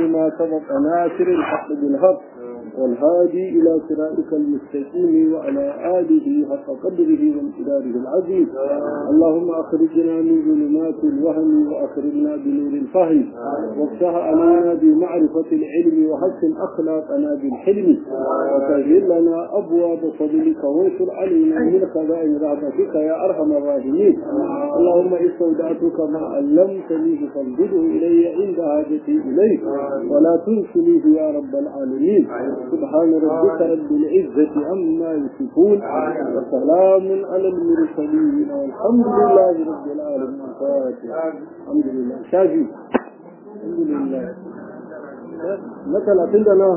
ما سبق ناصر الحق بالحق والهادي إلى صراطك المستقيم وعلى آله حق قدره وامتداره العظيم اللهم أخرجنا من ظلمات الوهم وأخرجنا بنور الفهم وافتح علينا بمعرفة العلم وحسن أخلاقنا بالحلم وسهل لنا أبواب فضلك وانشر علينا من خزائن رحمتك يا أرحم الراحمين اللهم استودعتك ما علمتني فانزله إلي عند حاجتي إليك ولا تنسنيه يا رب العالمين سبحان ربك رب العزة عما يصفون وسلام على المرسلين والحمد لله رب العالمين الفاتحة الحمد لله شافي الحمد لله مثلا عندنا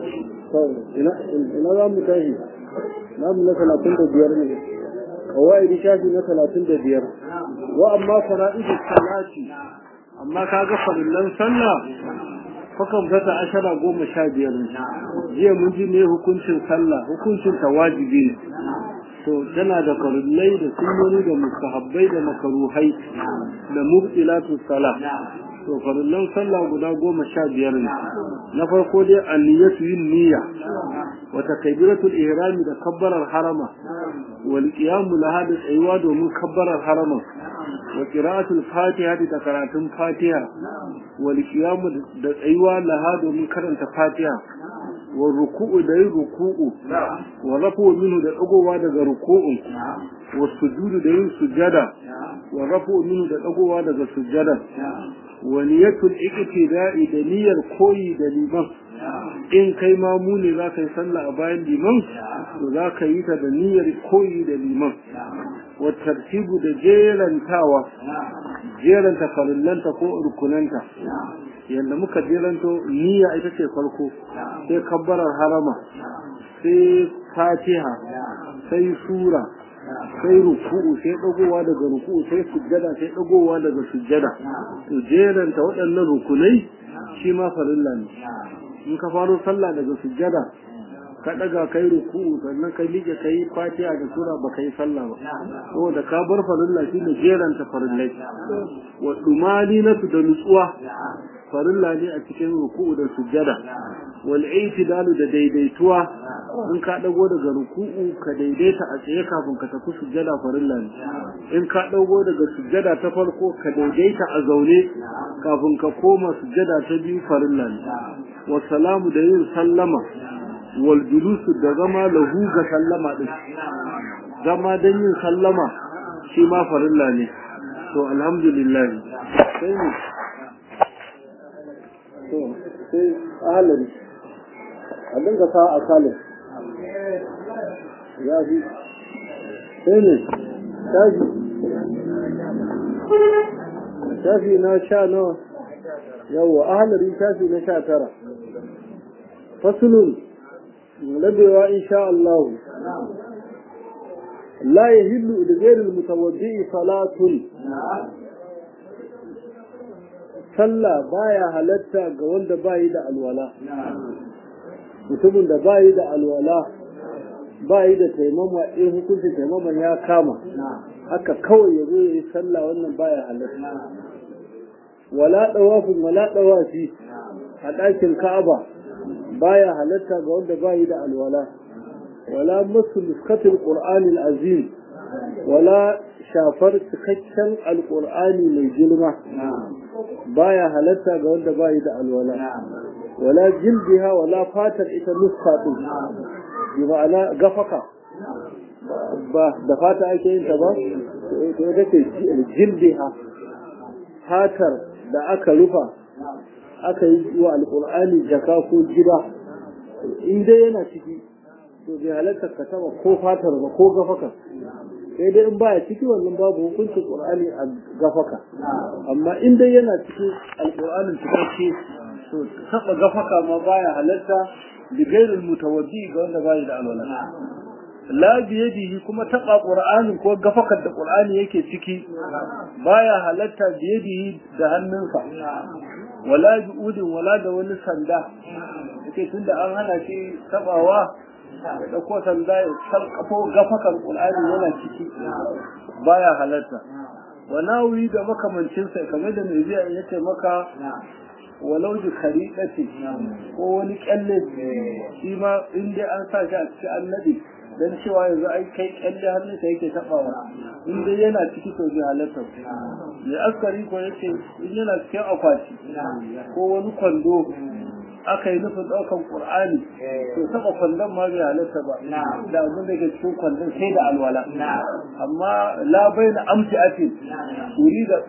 ina za mu tashi namu na talatin da biyar ne kawai shafi na talatin da biyar wa amma fara'idu salati amma kaga farillan sallah fakan fata ashara goma sha biyar ne jiya mun ji ne hukuncin sallah hukuncin ta wajibi ne to tana da farillai da sunnoni da mustahabbai da makaruhai da mubtilatu salah to farillan sallah guda goma sha biyar ne na farko dai anniyatu yin niyya wa takbiratul ihrami da kabbarar harama wal qiyamu laha da tsayuwa domin kabbarar harama wa qira'atul fatiha da karatun fatiha wal qiyamu da tsayuwa laha domin karanta fatiha wa ruku'u da yin ruku'u wa rafu minhu da dagowa daga ruku'un wa sujudu da yin sujada wa rafu minhu da dagowa daga sujada wa niyatul iqtida'i da niyyar koyi da liman in kai ma mu ne za ka yi sallah a bayan liman to za ka yi ta da niyyar koyi da liman wa tartibu da jerantawa jeranta farillanta ko rukunanta yadda muka jeranto niyya ita ce farko sai kabbarar harama sai fatiha sai sura sai ruku'u sai dagowa daga ruku'u sai sujjada sai dagowa daga sujjada to jeranta waɗannan rukunai shi ma farilla ne in ka faro sallah daga sujjada ka daga kai ruku'u sannan kai liƙe kai fatiha da sura ba kai sallah ba saboda ka bar farilla shine jeranta farillai wa dumalinatu da nutsuwa farilla ne a cikin ruku'u da sujjada wal i'tidalu da daidaituwa in ka dago daga ruku'u ka daidaita a tsaye kafin ka tafi sujjada farilla ne in ka dago daga sujjada ta farko ka daidaita a zaune kafin ka koma sujjada ta biyu farilla ne wa salamu da yin sallama wal julusu da zama lahu ga sallama din zama dan yin sallama shi ma farilla ne to alhamdulillah sai ne to sai ahalari a dinga sa a kalin ya fi sai ne shafi shafi na sha nawa yawa ahalari shafi na sha tara fasulun labewa insha Allah la yahillu da ghairil mutawaddi salatun sallah baya halatta ga wanda bayi da alwala mutumin da bayi da alwala bayi da taimama in hukuncin taimaman ya kama haka kawai ya zo ya yi sallah wannan baya halatta wala dawafin wala dawafi a ɗakin ka'aba baya halatta ga wanda bayi da alwala wala masu nuskatin qur'anil azim wala shafar cikakken alƙur'ani mai girma baya halatta ga wanda bayi da alwala wala jildiha wala fatar ita nuska din bi ma'ana gafaka ba da fata ake yin ta ba to ita ce jildiha fatar da aka rufa aka yi wa alƙur'ani jaka ko gida in dai yana ciki to bai halatta ka taba ko fatar ba ko gafaka sai dai in baya ciki wannan babu hukuncin qur'ani a gafaka amma in dai yana cikin alqur'anin cikakke to taba gafaka ma baya halatta bi ghairil mutawaddi ga wanda bai da alwala la biyadihi kuma taba qur'anin ko gafakar da qur'ani yake ciki baya halatta biyadihi da hannunsa wala bi'udin wala da wani sanda yake tunda an hana shi tabawa ya ɗauko sanda ya sarƙafo gafakan ƙul'ani yana ciki baya halatta wa nawi da makamancinsa kamar da mai biya ya ce maka walau da khariɗati ko wani kyalle shi ma in dai an sa shi a cikin annabi dan cewa yanzu ai kai kyalle hannunsa yake tabawa in dai yana ciki to bai halatta ya askari ko yake in yana cikin akwati ko wani kwando aka yi nufin ɗaukan ƙur'ani to taɓa kwandon ma bai halatta ba da abin da ke cikin kwandon sai da alwala amma labai na amsi ake wuri da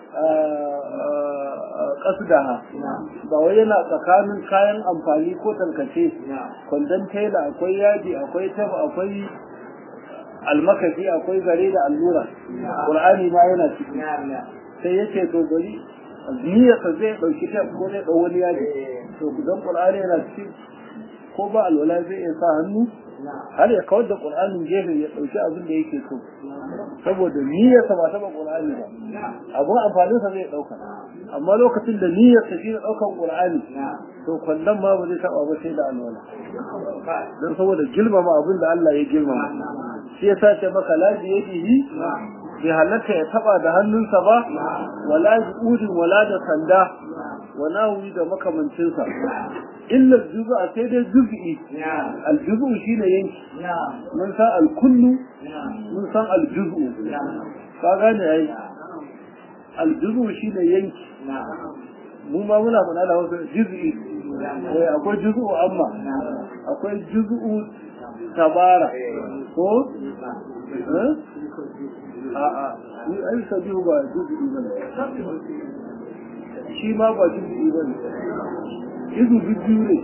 ƙasudaha ba wai yana tsakanin kayan amfani ko tankace kwandon tela akwai yaji akwai taba akwai almakashi akwai zare da allura ƙur'ani ma yana ciki sai yake to bari niyyarsa zai ɗauki ta ko zai ɗau wani yaji to dan qur'ani yana cikin ko ba alwala zai iya sa hannu har ya kawar da qur'anin gefe ya dauki abin da yake so saboda niyyar sa ba ta ba qur'ani ba abun amfanin sa zai dauka amma lokacin da niyyar sa shi daukan qur'ani to kwallon ma ba zai taba ba sai da alwala dan saboda girmama abin da Allah ya girmama shi yasa ce maka la yadihi bai halatta ya taba da hannunsa ba wala udin wala da sanda wala wuri da makamancinsa illa juzu'a sai dai juz'i aljuzu shine yanki mun san alkullu mun san aljuzu ka gane ai aljuzu shine yanki mu ma muna faɗa da wasu juz'i akwai juz'u amma akwai juz'u tabara ko a'a ni ai sabihu ba juz'i bane shi ma ba juz'i bane izu biyu ne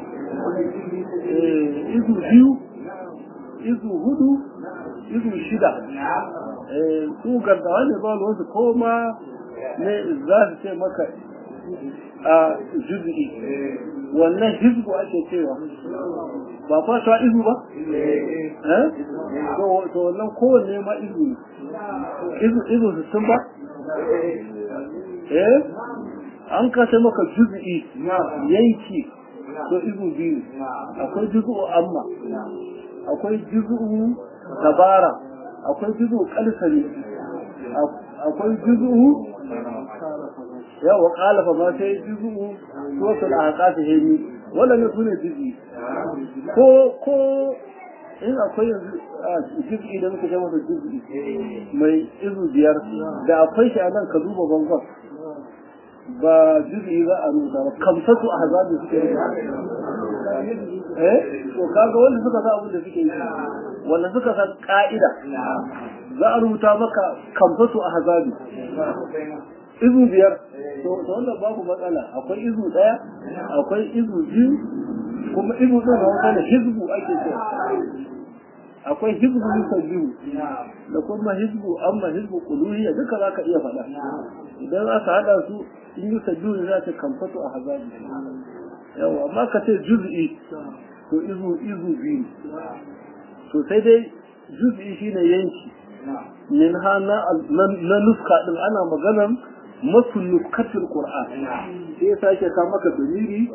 izu biyu izu hudu izu shida su gardawa ne ba wasu ko ma ne za su ce maka a juz'i wannan hizbu ake cewa ba fata izu ba? to wannan kowanne ma izu ne izu izu sittin ba? eh an kasa maka juz'i yanki to izu biyu akwai juz'u amma akwai juz'u tabara akwai juz'u kalsari akwai juz'u yawa kalafa ma sai juz'u wasu al'aqati hemi wannan sune juz'i ko ko in akwai yanzu juz'i da muka jama da juz'i mai izu biyar da akwai shi a nan ka duba bangon ba juz'i za a nuna ba kamsatu a hazabi suke yi eh to kaga wanda suka sa abin da suke yi wanda suka san ka'ida za a rubuta maka kamsatu a hazabi izu biyar to wannan babu matsala akwai izu daya akwai izu biyu kuma izu din da wani hizbu ake cewa akwai hizbu nisa biyu da kuma hizbu amma hizbu kuluhiyya duka za ka iya faɗa idan aka haɗa su in yi biyu ne za ta kamfato a hazabi yawa amma ka ce juz'i to izu izu biyu to sai dai juz'i shine yanki min ha na nuska din ana maganan masu nuskatul qur'an sai ya sake ka maka dalili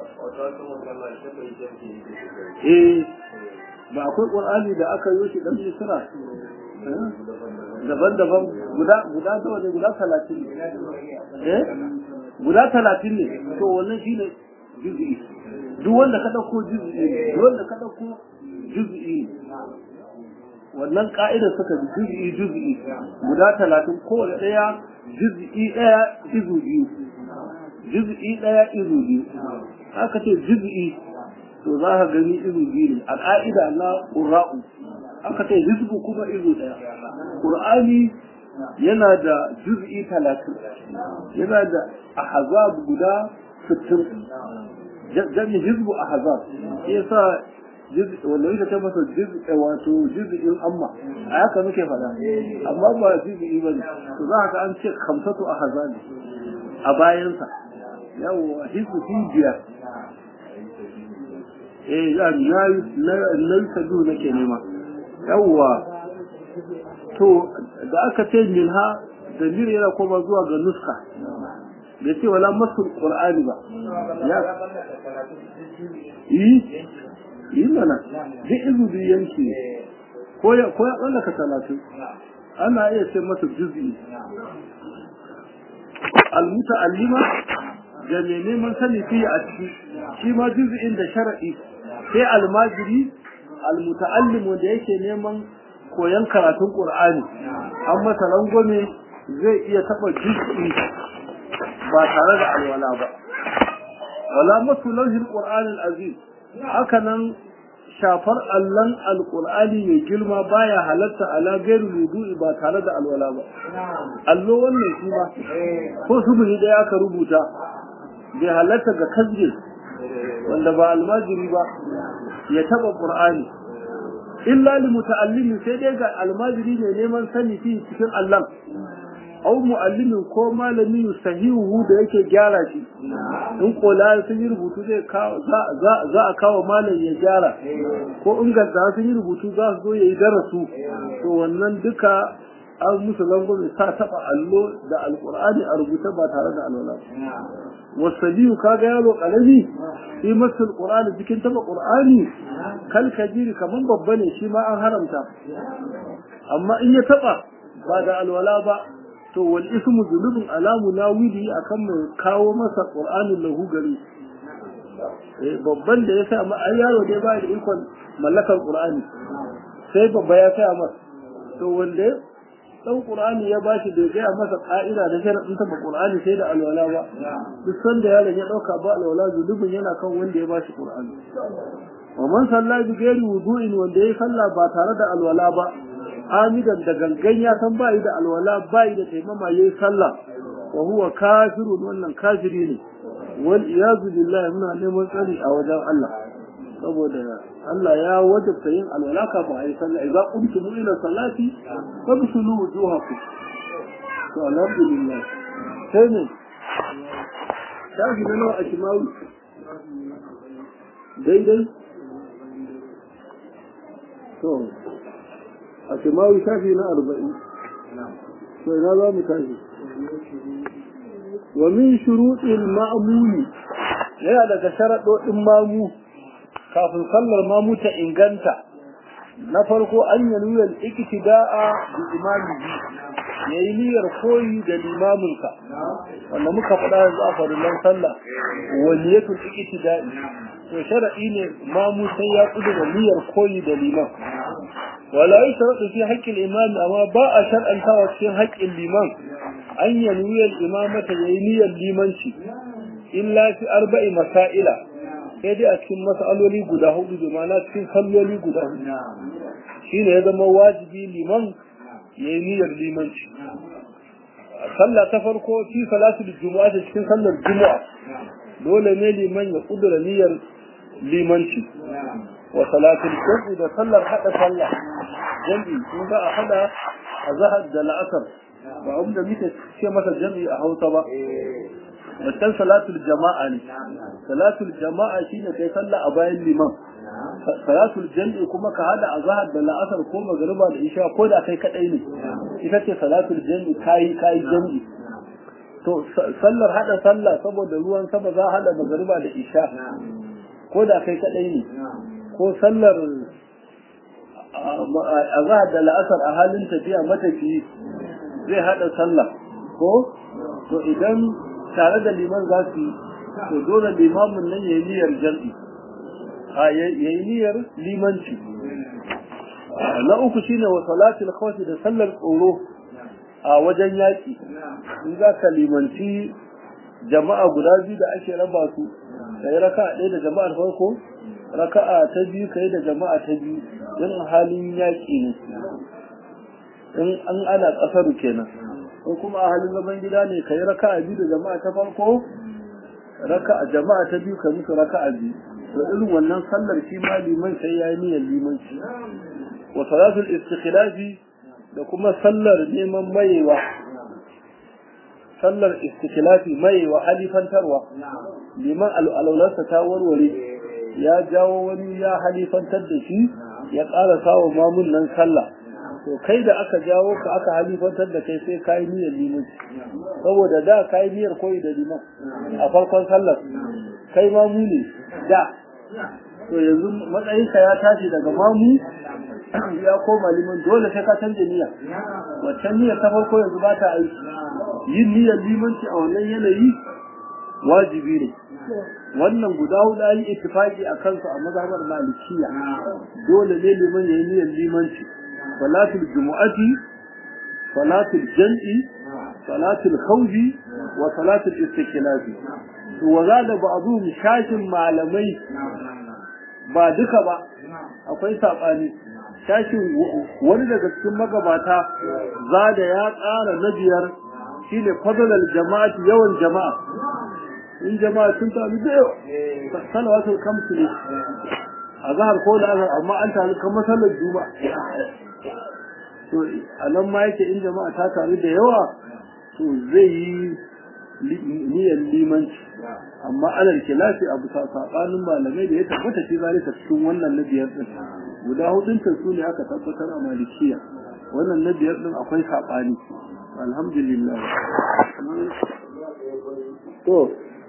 eh ba akwai qur'ani da aka yi shi dan misra daban-daban guda guda nawa ne guda talatin eh guda talatin ne to wannan shine juz'i duk wanda ka dauko juz'i duk wanda ka dauko juz'i wannan ka'idar suka bi juz'i juz'i guda talatin kowane ɗaya juz'i ɗaya izu biyu juz'i ɗaya izu biyu haka ce juz'i to za ka gani izu biyu ne a ka'ida na ƙura'u aka ce hizbu kuma izu ɗaya ƙur'ani yana da juz'i talatin yana da ahzab guda sittin jami hizbu ahzab yasa wanda yake ta masa jiz'i wato jiz'in amma a haka muke faɗa amma ba jiz'i ba ne to za ka an ce kamsatu a hazali a bayansa yawa hisu fi biyar eh ya na na sadu nake nema yawa to da aka ce minha dalil yana koma zuwa ga nuska bai ce wala masul qur'ani ba ya yi yi mana duk izu biyu yanki ne ko ya ko ya tsallaka talatin ana iya ce masa juz'i almuta'allima ga mai neman sani fiye a ciki shi ma juz'in da shar'i sai almajiri almuta'allim wanda yake neman koyon karatun qur'ani an masa rangwame zai iya taba juz'i ba tare da alwala ba wala masu lauhin qur'anil azim haka nan shafar allon alkur'ani mai girma baya halatta ala gairu wudu'i ba tare da alwala ba allo wannan shi ma ko subuni da aka rubuta bai halatta ga kasge wanda ba almajiri ba ya taba qur'ani illa li muta'allimi sai dai ga almajiri ne neman sani fi cikin Allah au mu'allimin ko malami sahihu da yake gyara shi in kola sun yi rubutu zai za a kawo malam ya gyara ko in gadda sun yi rubutu za su zo ya yi darasu to wannan duka an musu langwame sa taba allo da alkur'ani a rubuta ba tare da alwala wasabiyu kaga yaro karami shi masu alkur'ani cikin taba qur'ani kal kabiri kaman babba ne shi ma an haramta amma in ya taba ba da alwala ba to wal ismu zulubun alamu nawili akan mai kawo masa qur'anin lahu gari eh babban da ya sa ma ai yaro dai ba da ikon mallakar qur'ani sai babba ya sa masa to wanda dan qur'ani ya bashi da ga masa ka'ida da sharadin ta qur'ani sai da alwala ba duk sanda yaron ya dauka ba alwala zulubun yana kan wanda ya bashi qur'ani wa man salla bi ghairi wudu'in wanda ya salla ba tare da alwala ba amidan da gangan ya san bai da alwala bai da taimama yayi sallah wa huwa kafirun wannan kafiri ne wal iyazu billahi muna neman tsari a wajen Allah saboda Allah ya wajabta yin alwala kafin a yi sallah idza qumtum ila salati fabsulu wujuhakum to alhamdulillah sai ne shafi na nawa a kimawi daidai to a kimawi shafi na arba'in to ina za mu tashi wa min shuruɗin ma'amuni yana daga sharaɗoɗin mamu kafin sallar mamu ta inganta na farko an yi niyyar iktida'a bi imamihi ya yi niyyar koyi da limaminsa wanda muka faɗa yanzu a farillan sallah wa niyyatul iktida'i to sharaɗi ne mamu sai ya kudu da niyyar koyi da liman wala yi sharaɗi fi haƙƙin imami amma ba a shar'antawa cikin haƙƙin liman an yi niyyar imamata ya yi niyyar limanci illa fi arba'i masaila sai dai a cikin mas'aloli guda hudu da mana cikin salloli guda hudu shine ya zama wajibi liman ya yi niyyar limanci sallah ta farko fi salatul juma'a da cikin sallar juma'a dole ne liman ya kudura niyyar limanci wa salatul jum'i da sallar hada sallah jami'i kun ga a hada a zahar da la'asar ba abin da muke ce masa jami'i a hausa ba wancan salatul jama'a ne salatul jama'a shine kai sallah a bayan liman salatul jam'i kuma ka hada azhar da la'asar ko magriba da isha ko da kai kadai ne ita ce salatul jam'i kai kai jam'i to sallar hada sallah saboda ruwan sama za hada magriba da isha ko da kai kadai ne ko sallar azhar da la'asar a halin tafiya matafi zai hada sallah ko to idan tare da liman za su yi to dole limamin nan ya yi niyyar jam'i a ya yi niyyar limanci na uku shine wa salatul khawfi da sallar tsoro a wajen yaƙi in za ka limanci jama'a guda biyu da ake raba su ka yi raka'a ɗaya da jama'ar farko raka'a ta biyu ka yi da jama'a ta biyu in halin yaƙi ne in an ana ƙasaru kenan ko kuma a halin zaman gida ne ka yi raka'a biyu da jama'a ta farko raka'a jama'a ta biyu ka musu raka'a biyu to irin wannan sallar shi ma liman sai ya yi niyyar limanci wa salatul istikhlafi da kuma sallar neman mayewa sallar istikhlafi mayewa halifantarwa liman al'aularsa ta warware ya jawo wani ya halifantar da shi ya ƙara sawa mamun nan sallah to kai da aka jawo ka aka halifantar da kai sai ka yi niyyar limanci saboda da ka yi niyyar koyi da liman a farkon sallar kai mamu ne da to yanzu matsayinka ya tashi daga mamu ya koma liman dole sai ka canja niyya waccan niyyar ta farko yanzu ba ta aiki yin niyyar limanci a wannan yanayi wajibi ne wannan guda hudu an yi ittifaqi a kansu a mazhabar malikiya dole ne liman ya yi niyyar limanci salatul jumu'ati salatul jam'i salatul khawfi wa salatul istiklafi to waza da ba'dhum shashin malamai ba duka ba akwai sabani shashin wani daga cikin magabata za da ya tsara na biyar shine fadlal jama'ati yawan jama'a in jama'a sun taru da yawa salawatul kamsu ne a zahar ko da azhar amma an taru kamar sallar juma'a to a nan ma yake in jama'a ta taru da yawa to zai yi niyyar limanci amma alal kilafi abu sabanin malamai da ya tabbata shi zalika cikin wannan na biyar din guda hudun ta su ne aka tabbatar a malikiya wannan na biyar din akwai sabani alhamdulillah to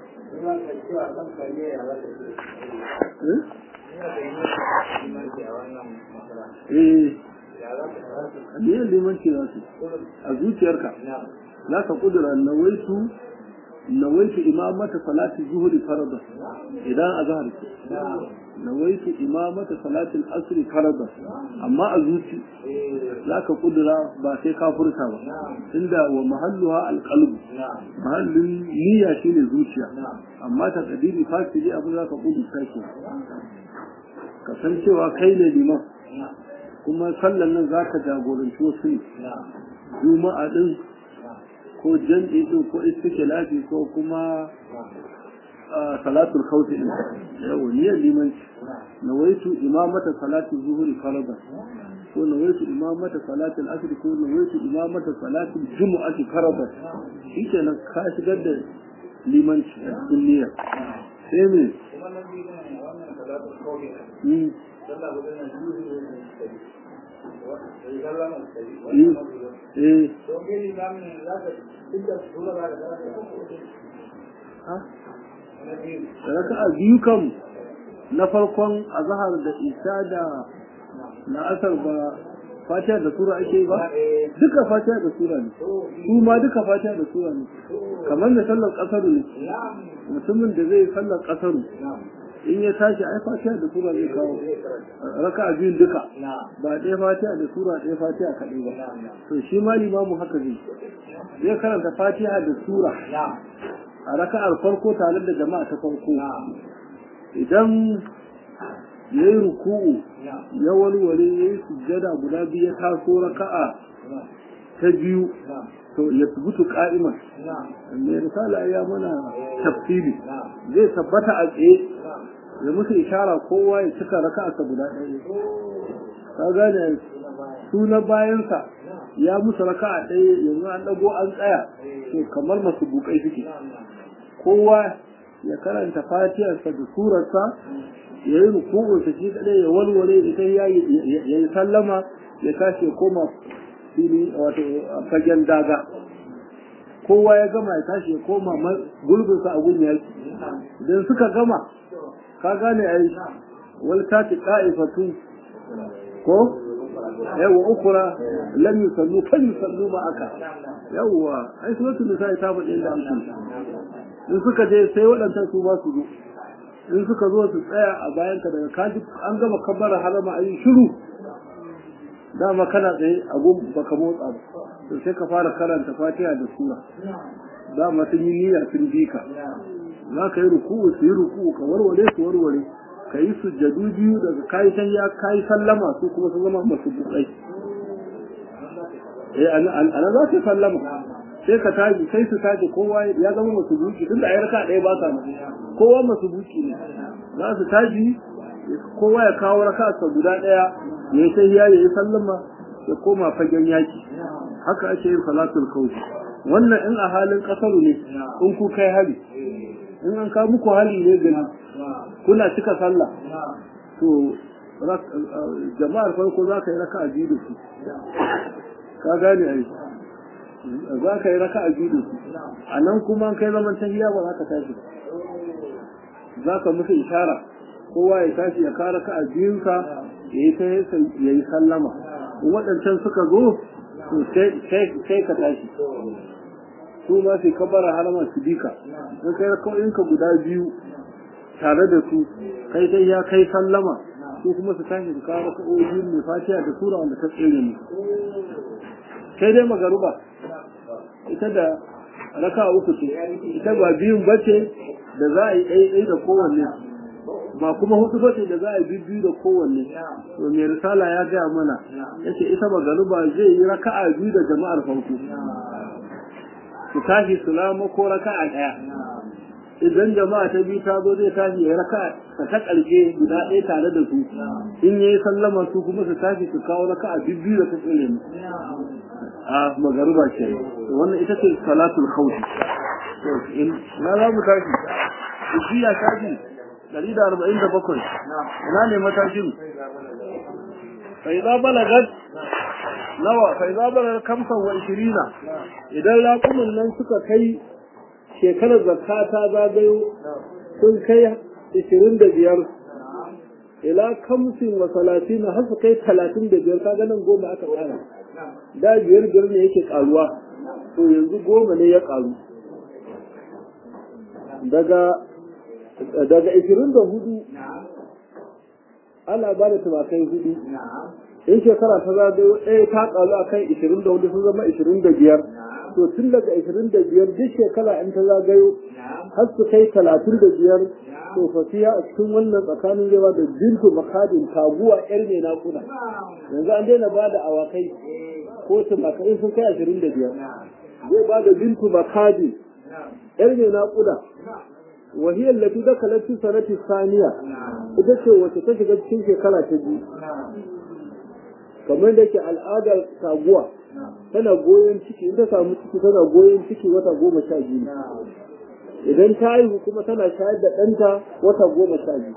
eh ne limanci za su a zuciyarka za ka kudura nawaitu nawaitu imamata salati zuhuri farada idan a zahar ce nawaitu imamata salatin asri farada amma a zuci za ka kudura ba sai ka furta ba inda wa mahalluha alqalb mahallin niyya shine zuciya amma ta kadiri fasili abin za ka kudurta shi ka san cewa kai ne liman kuma sallan nan za ka jagoranci wasu ne juma'a din ko jam'i din ko istiklafi ko kuma salatul khawfi din yawa niyyar limanci nawaitu imamata salatu zuhuri farada ko nawaitu imamata salatul asr ko nawaitu imamata salatul jumu'ati farada shikenan ka shigar da limanci a cikin niyyar sai me eh raka'a biyu kam na farkon azhar da isa da la'asar ba fatiha da sura ake ba duka fatiha da sura ne su ma duka fatiha da sura ne kamar da sallar kasaru ne mutumin da zai sallar kasaru in ya tashi ai fatiha da sura zai kawo raka biyun duka ba ɗaya fatiha da sura ɗaya fatiha kaɗai ba to shi ma limamu haka zai zai karanta fatiha da sura a raka'ar farko tare da jama'a ta farko idan ya yi ruku'u ya walwale ya yi sujjada guda biyu ya taso raka'a ta biyu to ya tubutu ka'iman mai risala ya mana tafsiri zai tabbata a tsaye ya musu ishara kowa ya cika raka'arsa guda ɗaya ka gane su na bayansa ya musu raka'a ɗaya yanzu an ɗago an tsaya to kamar masu bukai suke kowa ya karanta fatiyarsa da surarsa ya yi rukunsa shi kaɗai ya walwale ita ya yi sallama ya tashi ya koma fili wato fagen daga kowa ya gama ya tashi ya koma gulbinsa a gun yaki idan suka gama ka gane ai wal tati qa'ifatu ko yawa ukura lam yusallu fa yusallu ma aka yawa ai suratul nisa ta faɗi inda an in suka je sai waɗancan su ba su zo in suka zo su tsaya a bayan ka daga kaji an gama kabbara harama ayi shiru dama kana tsaye a gun baka motsa ba to sai ka fara karanta fatiha da sura dama sun yi niyya sun bi ka za ka yi ruku'u su yi ruku'u ka warware su warware ka yi sujjadu biyu daga kayi san ya kayi sallama su kuma su zama masu bukai eh ana za ka sallama sai ka taji sai su taji kowa ya zama masu buki tunda a yarka ɗaya ba sa kowa masu buki ne za su taji kowa ya kawo raka sa guda ɗaya ya yi sai ya yi sallama ya koma fagen yaki haka ake yin salatul kawfi wannan in a halin kasaru ne in ku kai hali in an kawo muku hali ne gani kuna cika sallah to jama'ar farko za ka yi raka a biyu da su ka gane ai za ka yi raka a biyu da su a nan kuma kai zaman tahiya ba za ka tashi ba za ka musu ishara kowa ya tashi ya kara ka a biyunsa ya yi ya yi sallama in waɗancan suka zo to sai ka tashi su ma su kabara harama su bika in kai ka guda biyu tare da su kai sai ya kai sallama su kuma su tashi su kawo raka'o'i mai fatiha da sura wanda ta tsere ne sai dai magaruba ita da raka uku ce ita ba biyun bace da za a yi ɗaiɗai da kowanne ba kuma hudu bace da za a yi biyu da kowanne to mai risala ya gaya mana yace ita magaruba zai yi raka'a biyu da jama'ar farko su tashi su lama ko raka'a ɗaya idan jama'a ta biyu ta zo zai tashi ya raka ta ta ƙarshe guda ɗaya tare da su in yayi sallama su kuma su tashi su kawo raka a biyu da ta tsire mu a magaruba ce wannan ita ce salatul khawf in na za mu tashi ishiya tashi dari da arba'in da bakwai ina ne matashin fa idza balagat nawa fa idza balagat kamsa wa ishirina idan raƙumin nan suka kai shekarar zakka ta zagayo sun kai ishirin da biyar ila kamsin wa talatin har su kai talatin da biyar kaga nan goma aka tsara da biyar biyar ne yake karuwa to yanzu goma ne ya karu daga daga ishirin da hudu ana ba da tumakai hudu in shekara ta zagayo ɗaya ta karu a kan ishirin da hudu sun zama ishirin da biyar to tun daga ishirin da biyar duk shekara in ta zagayo har su kai talatin da biyar to fasiya a cikin wannan tsakanin zai da bintu makadin taguwa yar mai naƙuda yanzu an daina ba da awakai ko tumakai sun kai ashirin da biyar zai ba da bintu makadin yar mai naƙuda wahiyar lati da kalatu sanati saniya ita ce wacce ta shiga cikin shekara ta biyu kamar da ke al'adar taguwa tana goyon ciki in ta samu ciki tana goyon ciki wata goma sha biyu idan ta haihu kuma tana shayar da ɗanta wata goma sha biyu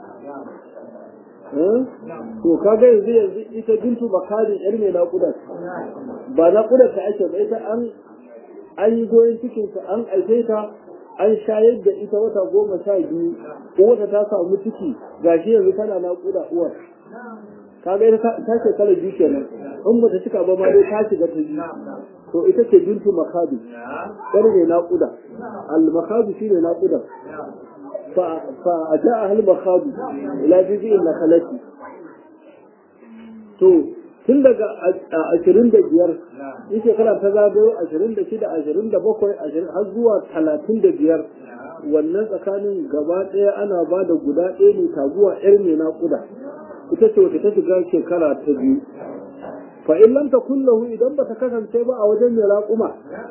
to kaga yanzu yanzu ita bintu bakarin yar mai naƙuda ba naƙuda ta ake ba ita an an yi goyon cikinta an aice ta an shayar da ita wata goma sha biyu ko wata ta samu ciki gashi yanzu tana naƙuda uwar kaga ita ta ce kala biyu kenan in bata cika ba ma dai ta shiga ta biyu to ita ce bintu makadu yar ne naƙuda al makadu shine naƙuda fa fa aja al makadu ila bibi na khalati to tun daga ashirin da biyar in shekara ta zagayo ashirin da shida ashirin da bakwai har zuwa talatin da biyar wannan tsakanin gaba ɗaya ana ba da guda ɗaya ne taguwa yar mai naƙuda ita ce wata ta shiga shekara ta biyu fa in lam takun lahu idan bata kasance ba a wajen mai raƙuma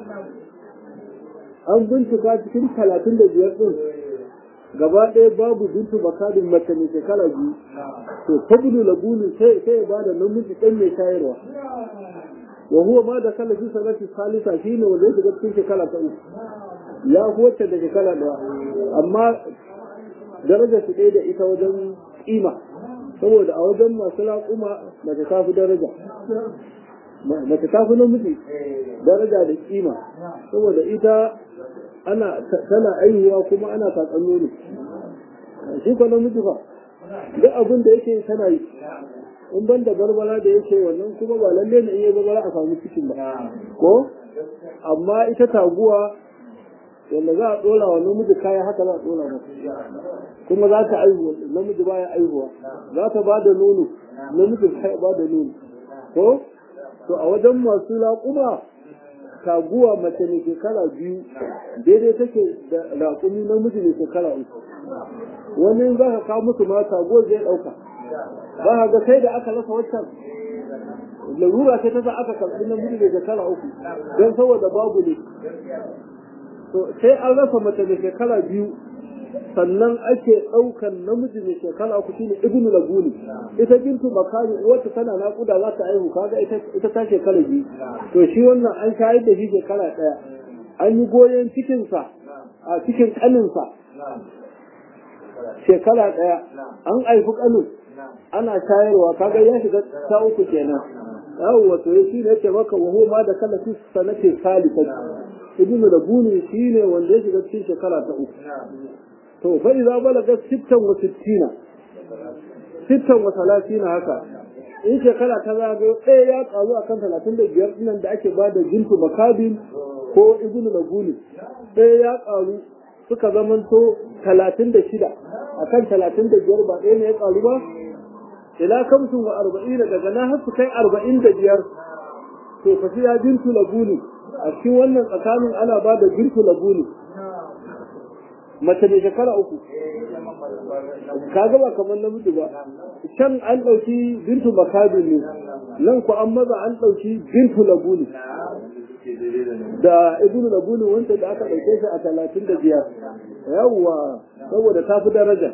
an bincika cikin talatin da biyar ɗin gaba ɗaya babu bintu bakadin mace mai shekara biyu to fabulu labuni sai sai ya bada namiji ɗan mai shayarwa wa huwa ma da kala fi sanati salisa shine wanda ya shiga cikin shekara ta uku ya wacce da shekara ɗaya amma daraja su ɗaya da ita wajen kima saboda a wajen masu raƙuma mace ta fi daraja mace ta fi namiji daraja da kima saboda ita ana tana aihuwa kuma ana tatsan nono shi ko namiji fa duk abin da yake tana yi in ban da barbara da yake wannan kuma ba lalle ne iya barbara a samu cikin ba ko amma ita taguwa wanda za a dora wa namiji kaya haka za a dora masa kuma za ta aihu namiji baya aihuwa za ta ba da nono namiji baya ba da nono ko to a wajen masu laƙuma taguwa mace ne shekara biyu daidai take da raƙumi namiji ne shekara uku wani za ka kawo musu ma taguwar zai ɗauka ba ka ga sai da aka rasa waccan larura ce ta sa aka karɓi namiji ne shekara uku don saboda babu ne to sai an rasa mace da shekara biyu sannan ake ɗaukan namiji mai shekara uku shine ibnu labuni ita bintu makari wata tana naƙuda za ta aihu kaga ita ta shekara biyu to shi wannan an shayar da shi shekara ɗaya an yi goyon cikinsa a cikin ƙaninsa shekara ɗaya an aifi ƙanin ana shayarwa kaga ya shiga ta uku kenan yawwa to shi ne ce maka wa ma da kala fi sanate salisa ibnu labuni shine wanda ya shiga cikin shekara ta uku to fa idza balaga 66 sittan wa talatina haka in shekara ta zagayo ɗaya ya ƙaru akan talatin da biyar ɗinan da ake ba da jintu makabin ko ibnu labuni ɗaya ya ƙaru suka zamanto talatin da shida a kan talatin da biyar ba ɗaya ne ya ƙaru ba ila kamsin wa arba'in daga na har su kai arba'in da biyar to fa ya bintu labuni a cikin wannan tsakanin ana ba da bintu labuni mace mai shekara uku ka ba kamar namiji ba can an ɗauki bintu makabi ne nan ku an maza an ɗauki bintu labuni da ibnu labuni wanda da aka ɗauke shi a talatin da biyar yawwa saboda ta fi daraja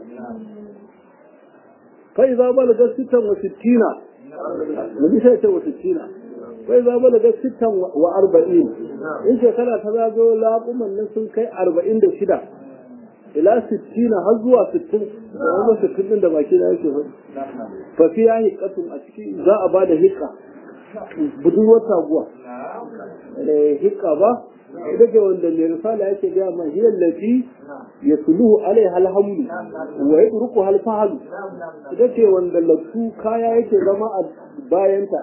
kai za ba da sittan wa sittina nabi sai ce wa sittina kai za ba da sittan wa arba'in in shekara ta zago laƙuman nan sun kai arba'in da shida ila sittina har zuwa sittin da wani sittin din da baki na yake faɗi fa fi ya hiƙatun a ciki za a ba da hiƙa budurwar taguwa hiƙa ba ita ce wanda mai risala yake gaya ma hiyar lafi ya suluhu alai halhamdu wa ya turku halfahalu ita ce wanda laftu kaya yake zama a bayanta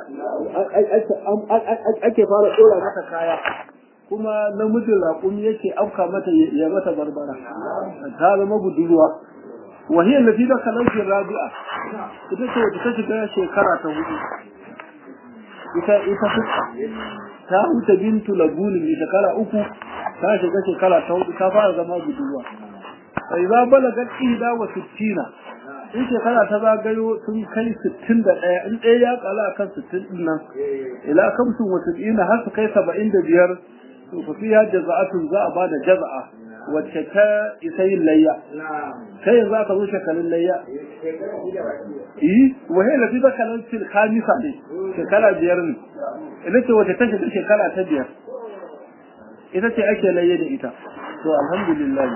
ake fara ɗora mata kaya kuma namijin raƙumi yake afka mata ya mata barbara ta zama budurwa wahiyar lafi da kalankin rabi'a ita ce wata ta shiga shekara ta hudu ita ita ta huta bintu labuni mai shekara uku ta shiga shekara ta hudu ta fara zama budurwa sai za balaga ida wa sittina in shekara ta zagayo sun kai sittin da ɗaya in ɗaya ya kala kan sittin ɗin nan ila kamsin wa sittina har su kai saba'in da biyar to fa fiya jaza'atun za a bada jaza'a wacce ta isa yin layya kai yanzu aka zo shekarun layya yi wahe da fi bakalan fil khamisa ne shekara biyar ne ita ce wacce ta shiga shekara ta biyar ita ce ake layya da ita to alhamdulillah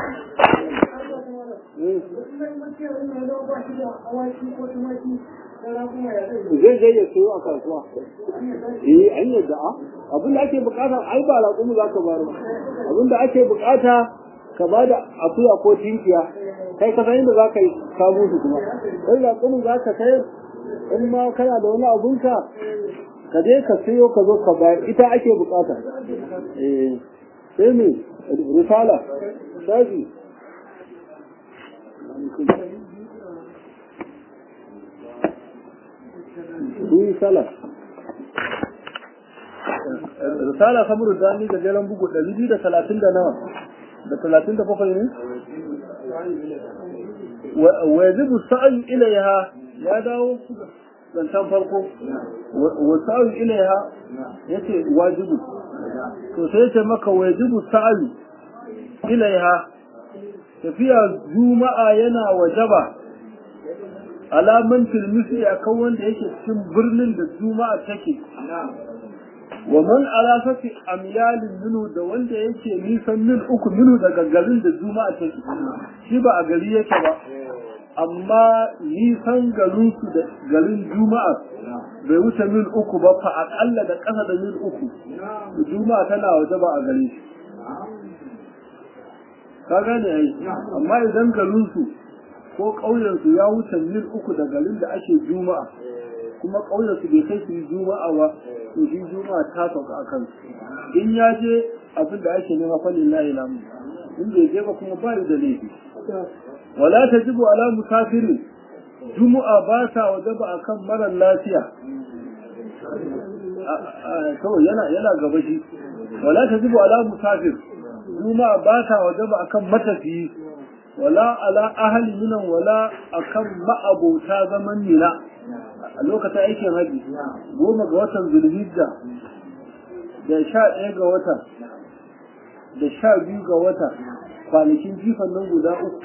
zai zai ya sayo a kasuwa eh an yadda a abin da ake bukata ai ba raƙumu za ka baro abin da ake bukata ka ba da akuya ko tinkiya kai ka san inda za ka yi samu su kuma kai raƙumu za ka sayar in ma kana da wani abunka ka je ka sayo ka zo ka bayar ita ake bukata eh sai me risala shafi Sun salat. Risala samuru dani da jeren bugu ɗari biyu da talatin da nawa da talatin da bakwai ne? Wa yajibu sa'ayu ilaiha ya dawo zancen farko. Wa sa'ayu ilaiha ya ce wajibu. To sai ya ce maka wa yajibu sa'ayu ilaiha tafiya juma'a yana wajaba alaman tilmisi a kan wanda yake cikin birnin da juma'a take wa man alafati amyalin minu da wanda yake nisan mil uku minu daga garin da juma'a take shi ba a gari yake ba amma nisan garin su da garin juma'a bai wuce mil uku ba fa akalla da ƙasa da mil uku juma'a tana waje ba a gare shi ka gane ai amma idan garin su ko ƙauyensu ya wuce mil uku da garin da ake juma'a kuma ƙauyensu bai kai su yi juma'a ba to shi juma'a ta sauka a kansu in ya je abin da ake nema fa lillahi lamu in bai je ba kuma ba da laifi wala tajibu ala musafirin juma'a ba ta wajaba akan marar lafiya kawai yana yana gaba shi wala tajibu ala musafir juma'a ba ta wajaba akan matafiyi wala ala ahli minan wala akan ma'abota zaman nina a lokacin aikin haji goma ga watan zulhijja da sha ɗaya ga wata da sha biyu ga wata kwanakin jifan nan guda uku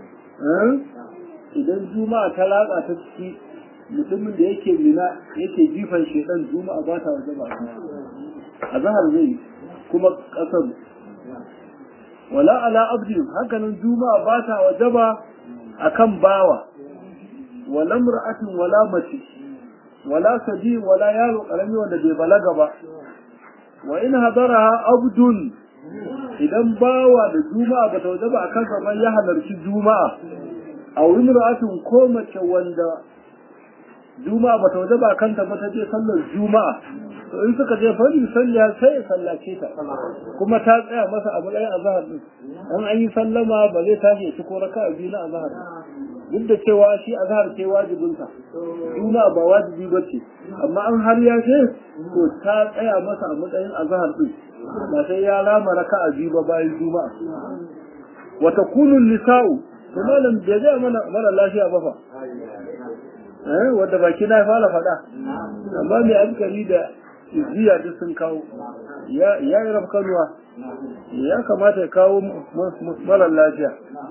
idan juma'a ta latsa ta ciki mutumin da yake mina yake jifan shedan juma'a ba ta waje ba a zahar zai kuma ƙasar wala ala abdi hakanan juma'a ba ta wajaba akan bawa wala mar'atin wala mace wala sadi wala yaro karami wanda bai balaga ba wa in hadaraha abdun idan bawa da juma'a ba ta wajaba akan sa ba ya halarci juma'a a wurin ra'atin ko mace wanda juma'a bata waje ba kanta ba ta je sallar juma'a to in suka je fari salliya sai ya sallace ta kuma ta tsaya masa a matsayin azhar din an an yi sallama ba zai tashi ya ci ko raka'a biyu na azhar duk da cewa shi azhar ce wajibinsa juma'a ba wajibi ba ce amma an har ya ce to ta tsaya masa a matsayin azhar din ba sai ya rama raka'a biyu ba bayan juma'a wa takunu nisa'u to malam bai ga mana mara lafiya ba fa eh wanda baki na fara faɗa amma mai hankali da izziya duk sun kawo ya ya yi rafkanuwa ya kamata ya kawo mara lafiya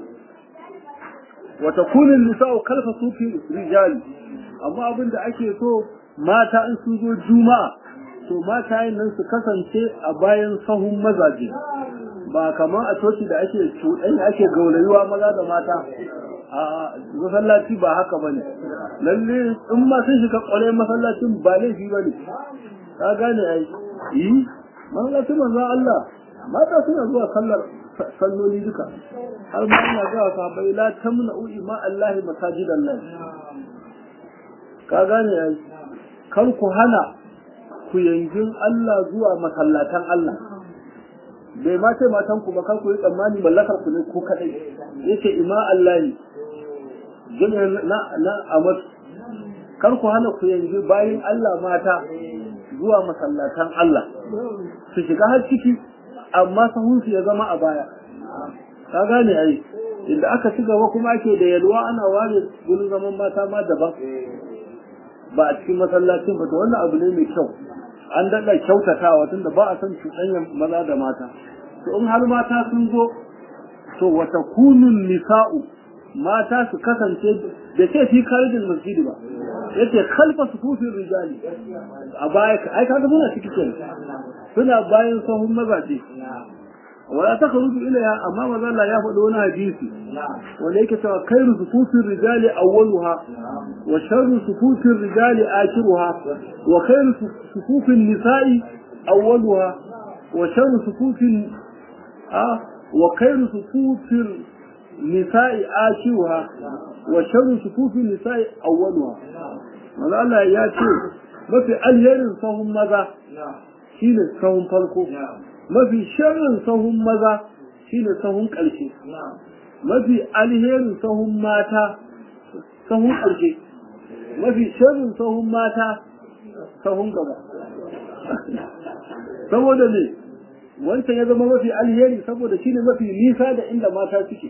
wata kunin nisa'u kalfa sufi rijali amma abin da ake so mata in sun zo juma'a to mata yin nan su kasance a bayan sahun mazaje ba kamar a coci da ake cuɗanya ake gaurayuwa maza da mata a masallaci ba haka bane lalle in ma sun shiga ƙwarai masallacin ba laifi bane ka gane ai yi masallacin manzo Allah mata suna zuwa sallar salloli duka har ma ina ga sahabbai la tamna'u ima Allah masajidan nan ka gane ai kar ku hana ku yangin Allah zuwa masallatan Allah bai ma ce matan ku ba kar ku yi tsammani mallakar ku ne ko kadai yace ima Allah jami'in na na amat kar ku hana ku yanzu bayin Allah mata zuwa masallatan Allah su shiga har ciki amma sahunsu ya zama a baya ka gane ai inda aka ci gaba kuma ake da yalwa ana ware gurin zaman mata ma daban ba a cikin masallacin ba to wannan abu ne mai kyau an daɗa kyautatawa tunda ba a son cuɗanyar maza da mata to in har mata sun zo to wata kunun nisa'u mata su kasance da ce fi karijin masjidi ba yace kalfa sufufin rijali a baya ai kaga muna ciki kenan suna bayan sahun mazaje wala ta karuju ilaya amma maza Allah ya faɗi wani hadisi wanda yake cewa khairu sufufin rijali awwaluha wa sharru sufufin rijali akhiruha wa khairu sufufin nisa'i awwaluha wa sharru sufufin a wa khairu sufufin nisa'i akhiruha wa sharru sufufin nisa'i awwaluha maza Allah ya ce mafi alherin sahun maza shine sahun farko mafi sharrin sahun maza shine sahun ƙarshe mafi alherin sahun mata sahun ƙarshe mafi sharrin sahun mata sahun gaba saboda ne wancan ya zama mafi alheri saboda shine mafi nisa da inda mata suke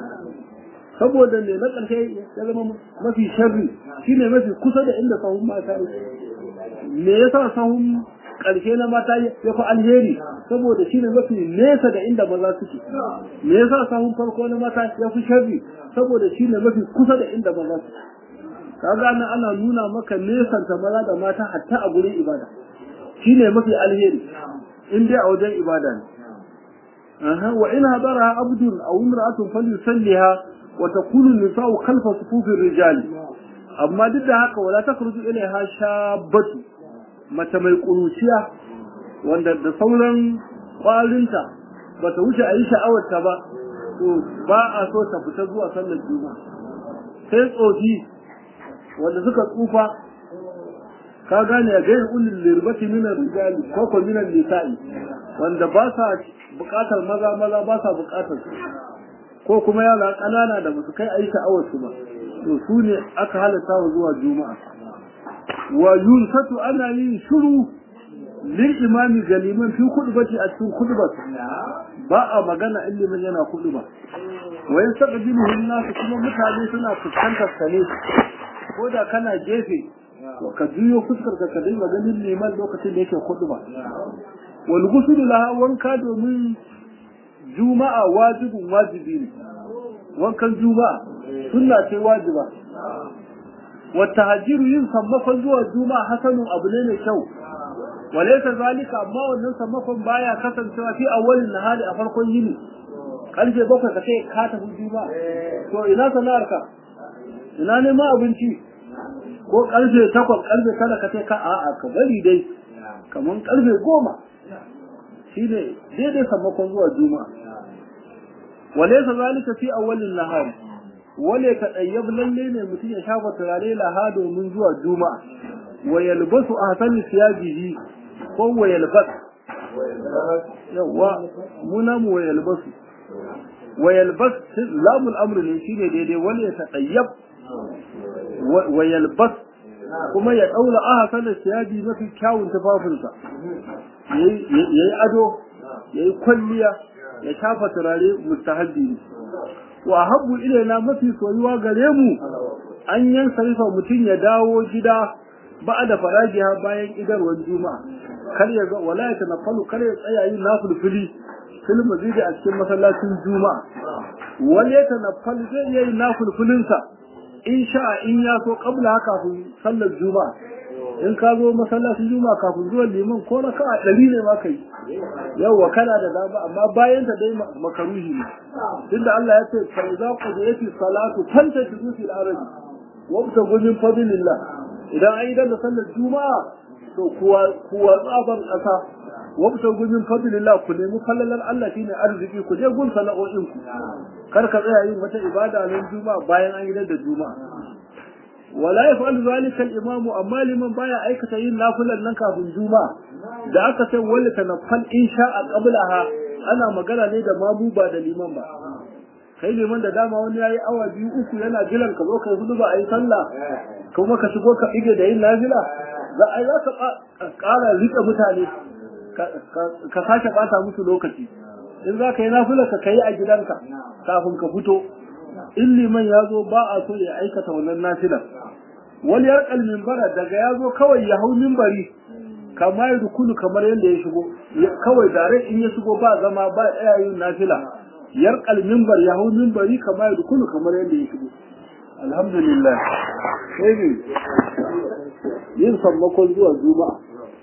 saboda ne na ƙarshe ya zama mafi sharri shine mafi kusa da inda sahun mata me yasa sahun ƙarshe na mata ya fi alheri saboda shine mafi nesa da inda maza suke me yasa sahun farko na mata ya fi sharri saboda shine mafi kusa da inda maza suke kaga nan ana nuna maka nesanta maza da mata hatta a gurin ibada shine mafi alheri in dai a wajen ibada ne aha wa in hadara abdun aw imra'atun falyusalliha wa takunu nisa'u khalfa sufufir rijali amma duk da haka wala takhruju ilaiha shabbatu mace mai ƙuruciya wanda da sauran ƙwalinta ba ta wuce a yi sha'awarta ba to ba a so ta fita zuwa sallar juma sai tsofi wanda suka tsufa ka gane a gairin ulil lirbati minan rijali ko ko minan nisa'i wanda ba sa buƙatar maza maza ba sa buƙatar su ko kuma yara ƙanana da ba su kai a yi sha'awarsu ba to su ne aka halatta wa zuwa juma'a wa yunsatu ana yin shiru lil imami galiman fi khutbati a cikin khutbat ba a magana ilimin yana khutba wa yastaqbilu an-nas kuma mutane suna fuskantar sa ne ko da kana gefe ka juyo fuskar ka kadai maganin liman lokacin da yake khutba wal ghusl laha wanka domin juma'a wajibin wajibi ne wankan juma'a sunna ce wajiba wata hajiru yin sammakon zuwa juma'a hasanun abu ne mai kyau walaisa zalika amma wannan sammakon baya kasancewa fi awwalin nahari a farkon yini karfe bakwai ka kai ka tafi juma'a to ina sana'ar ka ina neman abinci ko karfe takwas karfe kada ka kai ka a'a ka bari dai kaman karfe goma shine daidai sammakon zuwa juma'a walaisa zalika fi awwalin nahari wale ka ɗayyab lalle ne mutum ya shafa turare laha domin zuwa juma'a wa yalbasu ahsani siyabihi ko wa yalbas yawa muna mu wa yalbasu wa yalbas lamul amr ne shine daidai wale ya taɗayyab wa yalbas kuma ya ɗaura ahsani siyabi mafi kyawun tufafinsa yayi ado yayi kwalliya ya shafa turare mustahabbi ne wa habbu ilaina mafi soyuwa gare mu an yan sarifa mutum ya dawo gida ba da farajiha bayan idarwar juma'a kar ya ga wala ya tanaffalu kar ya tsaya yin nafilfili fil masjidi a cikin masallacin juma'a wal ya tanaffalu zai iya yin nafilfilin sa in sha in ya so kabla kafin sallar juma'a in ka zo masallacin juma'a kafin zuwan liman ko raka a ɗari ne ma kai yawwa kana da dama amma bayan ta dai makaruhi ne tunda Allah ya ce fa idza qudiyati salatu fantashidu fil ardi wabtagu min fadlillah idan an yi da sallar juma'a to kuwa kuwa tsaban kasa wabtagu min fadlillah ku nemi fallalar Allah shine arziki ku je gun sana'o'in ku kar ka tsaya yin wata ibada nan juma'a bayan an yi da juma'a wala yaf'al zalika al-imam amma liman baya aikata yin nafilan nan kafin juma'a da aka ce walla tanaffal insha a qablaha ana magana ne da mamu ba da liman ba kai liman da dama wani yayi awa biyu uku yana jiran ka zo kai hudu ba ayi sallah kuma ka shigo ka ige da yin nafila za a za ka ƙara rike mutane ka sake bata musu lokaci in za ka yi nafila ka kai a gidanka kafin ka fito in liman ya zo ba a so ya aikata wannan nafilar wani yarkal mimbara daga ya zo kawai ya hau mimbari kama ya rukunu kamar yadda ya shigo kawai dare in ya shigo ba zama ba tsaya yin nafila yarkal mimbar ya hau mimbari kama ya rukunu kamar yadda ya shigo alhamdulillah sai ne yin sammakon zuwa juma'a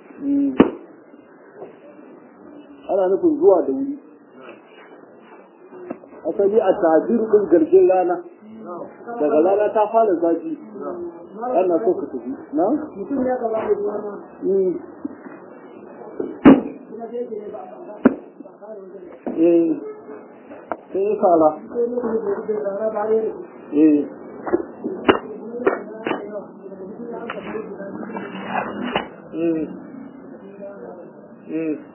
ana nufin zuwa da wuri asali a tajiru din garjin rana daga rana ta fara zafi ana so ka tafi na? mutum ya gaba da ruwa eh sai ya fara eh eh eh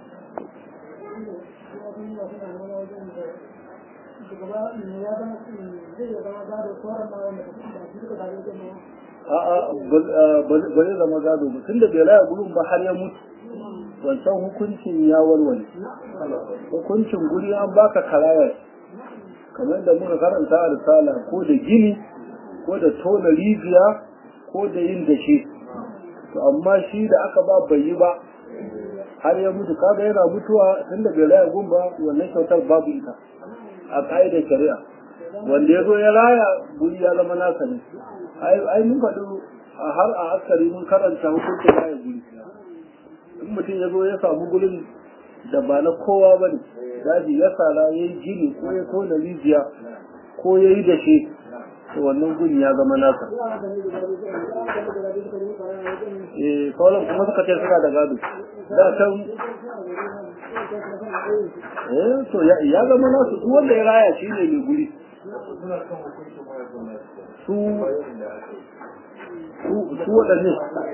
a'a ba zai zama gado ba tunda bai raya gurin ba har ya mutu wancan hukuncin ya warware hukuncin guri an baka karayar kamar da muka karanta a risala ko da gini ko da tona rijiya ko da yin dashe to amma shi da aka ba bai yi ba har ya mutu kaga yana mutuwa tunda bai raya gun ba wannan kyautar babu ita a ka'idar shari'a wanda ya zo ya raya guri ya zama nasa ne ai mun faɗi har a askari mun karanta hukuncin raya guri in mutum ya zo ya samu gurin da ba na kowa ba ne daji ya sara ya yi gini ko ya tona rijiya ko ya yi dashe to wannan guri ya zama nasa eh kawai kuma suka ce suna da gado da can eh to ya zama nasu duk wanda ya raya shi ne mai guri su su waɗanne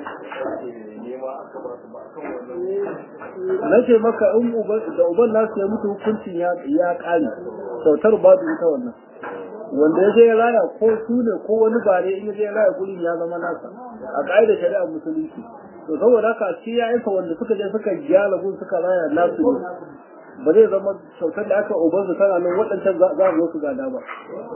na ce maka in da uban nasu ya mutu hukuncin ya ƙare sautar babu ita wannan wanda ya je ya raya ko su ne ko wani bare in ya je ya raya gurin ya zama nasa a ƙa'idar shari'ar musulunci to saboda haka shi ya aika wanda suka je suka gyara gun suka raya nasu ne ba zai zama kyautar da aka uban su tana nan waɗancan za a zo su gada ba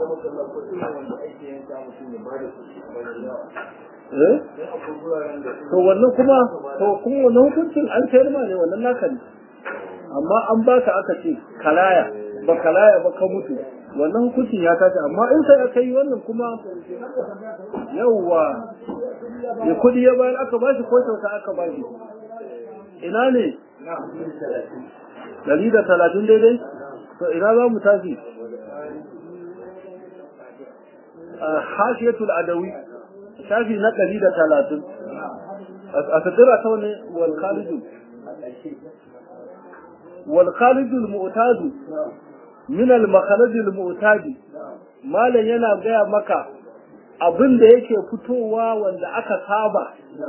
to wannan kuma to kuma wannan hukuncin an sayar ma ne wannan naka ne amma an baka aka ce kalaya ba kalaya ba ka mutu wannan hukuncin ya tashi amma in sai aka yi wannan kuma yawwa ya kudi ya bayar aka bashi ko kyauta aka bashi ina ne dari da talatin daidai to ina za mu tafi hashiyatul adawi shafi na ɗari da talatin a tattara ta wani walkhalidu walkhalidu al-mu'tadu min al-makharaj al-mu'tadi malam yana gaya maka abin da yake fitowa wanda aka saba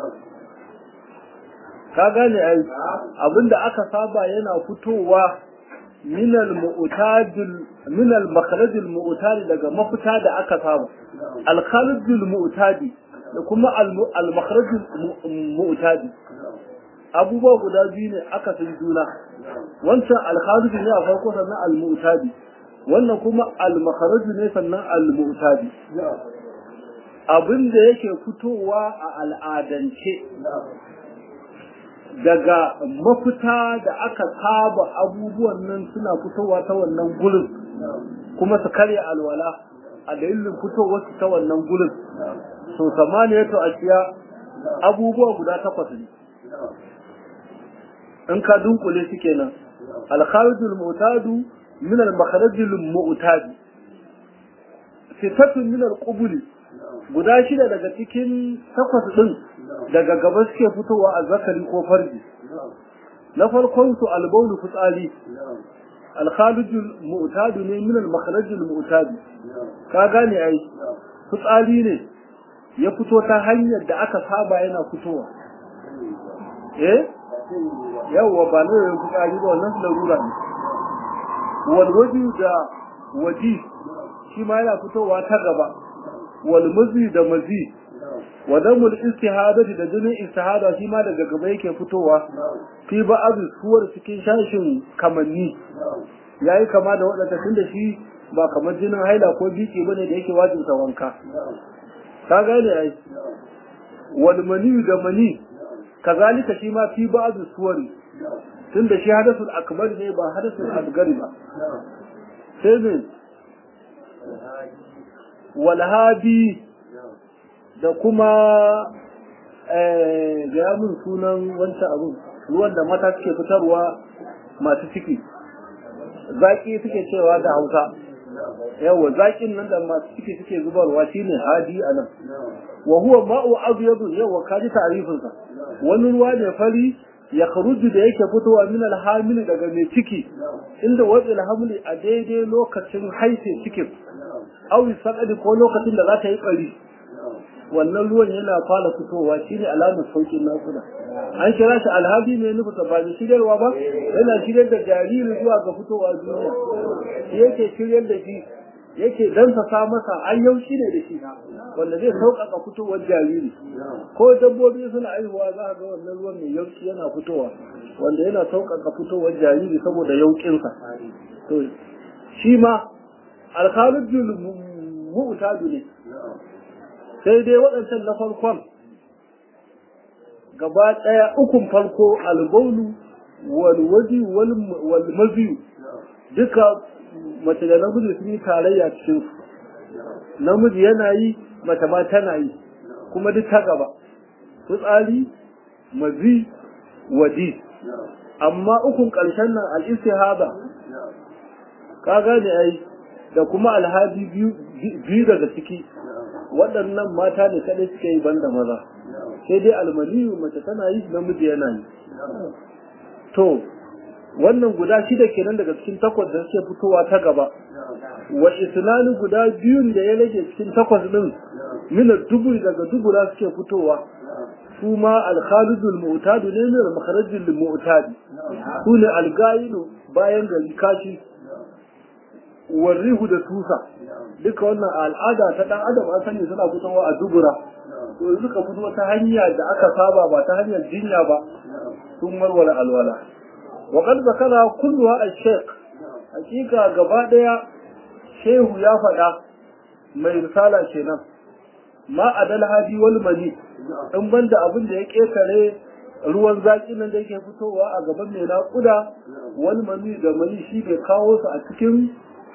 ka gane ai abin da aka saba yana fitowa minal mu'tadil minal makharajil mu'tadi daga mafita da aka saba al kharijul mu'tadi da kuma al makharajul mu'tadi abubuwa guda biyu ne aka san juna wancan al kharij ne a farko sannan al mu'tadi wannan kuma al makharaj ne sannan al mu'tadi abin da yake fitowa a al'adance daga mafita da aka saba abubuwan nan suna fitowa ta wannan gurin kuma su karya alwala a dalilin fitowar su ta wannan gurin so samaniya to a ciya abubuwa guda takwas ne in ka dunkule su kenan alkharijul mu'tadu min al-makharijul mu'tadi sitatun min al-qubuli guda shida daga cikin takwas din daga gaba suke fitowa a zakari ko farji na farkon su albaulu fitsari alkhalijul mu'tadu ne min al-makharajul mu'tadi ka gane ai fitsari ne ya fito ta hanyar da aka saba yana fitowa eh yawwa ba ne fitsari ba wannan larura ne wal wadi da waji shi ma yana fitowa ta gaba wal mazi da mazi wa damul istihadati da jinin istihada shi ma daga gaba yake fitowa fi ba'd suwar cikin shashin kamanni yayi kama da wadanda tunda shi ba kamar jinin haila ko biki bane da yake wajibta wanka ka gane ai wal mani da mani kazalika shi ma fi ba'd suwar tunda shi hadathul akbar ne ba hadathul asgar ba sai ne wal hadi da kuma gaya min sunan wancan abin ruwan da mata suke fitarwa masu ciki zaki suke cewa da hausa yawa zakin nan da masu ciki suke zubarwa shine hadi a nan wa huwa ma'u abyadun yawa kaji ta'rifin sa wani ruwa ne fari ya kharuju da yake fitowa min alhamili daga mai ciki inda wadi alhamili a daidai lokacin haife cikin awi sakadi ko lokacin da za ta yi bari wannan ruwan yana fara fitowa shine alamar saukin nakuda an kira shi alhabi ne nufi ba ni shiryarwa ba yana shiryar da jariri zuwa ga fitowa duniya shi yake shiryar da shi yake dansa masa an yaushi ne da shi wanda zai sauƙaƙa fitowar jariri ko dabbobi suna aihuwa za a ga wannan ruwan mai yaushi yana fitowa wanda yana sauƙaƙa fitowar jariri saboda yauƙinsa to shi ma alkhalidul mu'tadu ne sai dai waɗancan na farkon gaba ɗaya ukun farko albaulu walwaji walmaziyu duka mace da namiji sun yi tarayya cikin su namiji yana yi mace ma tana yi kuma duk ta gaba fitsari mazi waji amma ukun ƙarshen nan al'istihada ka gane ai da kuma alhaji biyu daga ciki waɗannan mata ne kaɗai suka yi banda maza sai dai almaniyu mace tana yi namiji yana yi to wannan guda shida kenan daga cikin takwas da suke fitowa ta gaba wa islami guda biyun da ya rage cikin takwas din mina duburi daga dubura suke fitowa su ma alkhalidul mu'tadu ne min al-makharajil mu'tadi su ne algayilu bayan gari kashi warrihu da tusa duka wannan al'ada ta dan adam an sani suna fitowa a dubura to suka fito ta hanya da aka saba ba ta hanyar jinya ba sun warware alwala wa qad zakara kulluha al-shaykh hakika gaba daya shehu ya faɗa mai risala kenan ma adal hadi wal mani in banda abin da ya ketare ruwan zaki nan da yake fitowa a gaban mai naƙuda wal mani da mani shi bai kawo su a cikin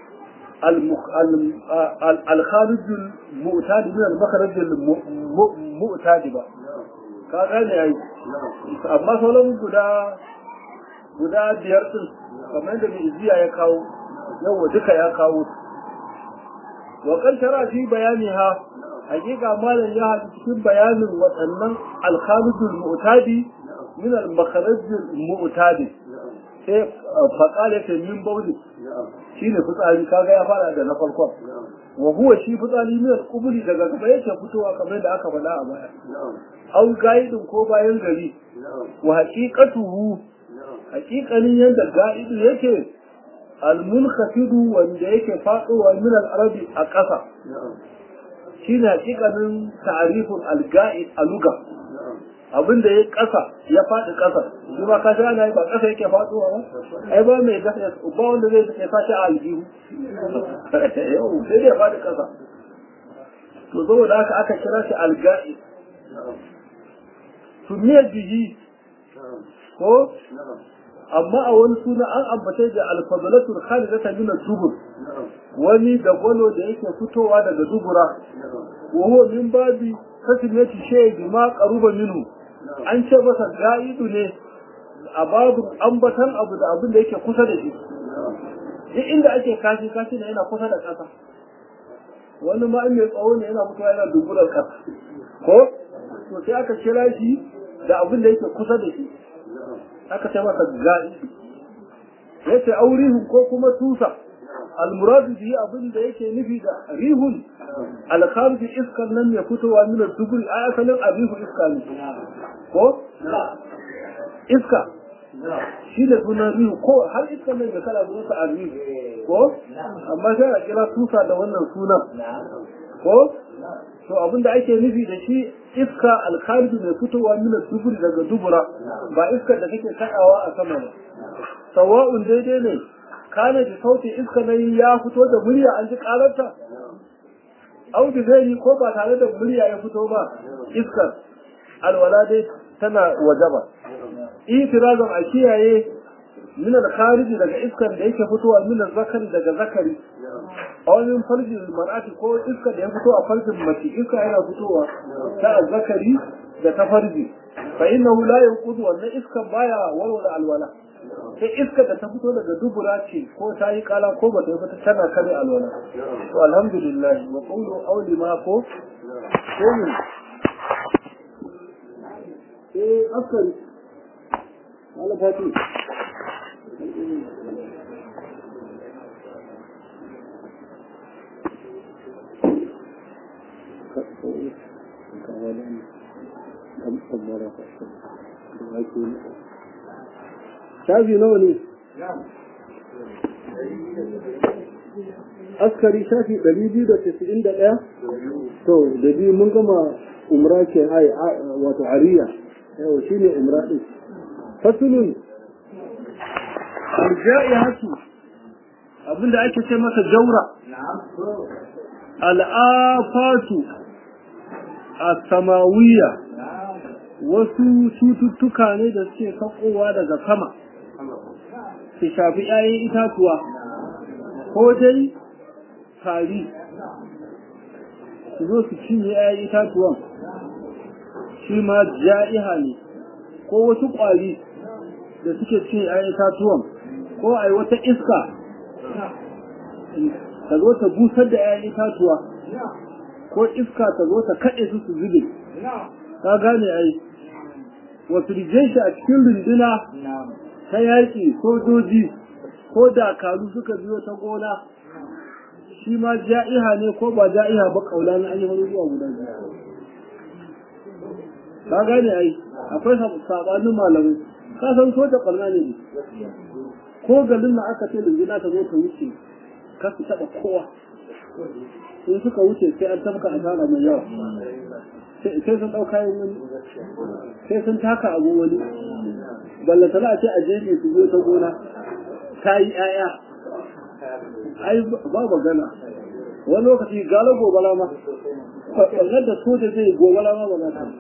الخارج المؤتاد من المخرج المؤتاد ba ka gane yayi amma sauran guda guda biyar din kamar da mai iziya ya kawo yawa duka ya kawo wa kan tara fi bayani ha hakika malam ya haɗu cikin bayanin waɗannan alkharijul mu'tadi min al-makharajul mu'tadi sai faƙala ta min bauli shi ne fitsari kaga ya fara da na farkon wa huwa shi fitsari min al-qubuli daga gaba yake fitowa kamar da aka faɗa a baya au gaidin ko bayan gari wa haqiqatuhu haqiqanin yadda gaidu yake al-munkhafid wanda yake faɗowa min al-arabi a ƙasa shine haqiqanin ta'riful al-ga'id a lugha abin da ya ƙasa ya faɗi ƙasa shi ba ka ana yi ba ƙasa yake faɗuwa ba ai ba mai gasa ba wanda zai ya sashi a aljihu yau sai dai ya faɗi ƙasa to saboda haka aka kira shi alga'i tuniyar bihi ko amma a wani suna an ambace da alfadalatul khalidata min dubur wani da gwalo da yake fitowa daga dubura wa huwa min babi kasimati shay bima qaruba minhu an ce masa ga'idu ne a babu ambatan abu da abin da yake kusa da shi duk inda ake kashi kashi ne yana kusa da ƙasa wani ma mai tsawo ne yana mutuwa yana duburar ƙasa ko to sai aka kira shi da abin da yake kusa da shi aka ce masa ga'idu yace aurihun ko kuma tusa almuradu bihi abin da yake nufi da rihun alkharji iskan nan ya fitowa min duburi a asalin abihu iska ne ko iska shi da sunan rihu ko har iskan nan da kala zuwa abihu ko amma sai a kira tusa da wannan sunan ko to abin da ake nufi da shi iska alkharji mai fitowa min duburi daga dubura ba iskar da kake kaɗawa a sama ba sawa'un daidai ne kana da sautin iska nan ya fito da murya an ji kararta au da zai ko ba tare da murya ya fito ba iskar alwala dai tana wajaba itirazan a kiyaye min al-khariji daga iskar da yake fitowa min zakari daga zakari a wani farjin mar'ati ko iskar da ya fito a farjin mace iska yana fitowa ta zakari da ta farji fa innahu la yanqudu wannan iskar baya walwala alwala sai iska da ta fito daga dubura ce ko ta yi kala ko ba ta yi fata tana kare alwala to alhamdulillah wa qawlu awli ma ko ko ne eh askari wala fati shafi nawa ne askari shafi ɗari biyu da casa'in da ɗaya to da biyu mun gama umra ke ai wato ariya yau shi ne umra ɗin fasulun arja'i hatu abinda ake ce masa jaura al'afatu a samawiya wasu cututtuka ne da suke sakowa daga sama su shafi ‘ya'yan itatuwa ko dai tari su zo su cinye ‘ya'yan itatuwan shi ma ja'iha ne ko wasu ƙwari da suke cinye ‘ya'yan itatuwan ko a yi wata iska ta zo ta busar da ‘ya'yan itatuwa ko iska ta zo ta kaɗe su su zube ka gane ai wasu shi a cikin runduna ta yaƙi sojoji ko dakaru suka biyo ta gona shi ma ja'iha ne ko ba ja'iha ba kaula na ayi wani zuwa guda biyu ka gane ai akwai sabanin malamai ka san soja ɓarna ne ko garin na aka ce runduna ta zo ta wuce ka su taɓa kowa in suka wuce sai an tafka asara mai yawa sai sun ɗauka yin wani sai sun taka abu wani ballata za a ce a jefe su zo ta gona ta yi ‘ya'ya ai ba magana wani lokaci gala gobala ma ɓangar da soja zai gobala ma ba za ta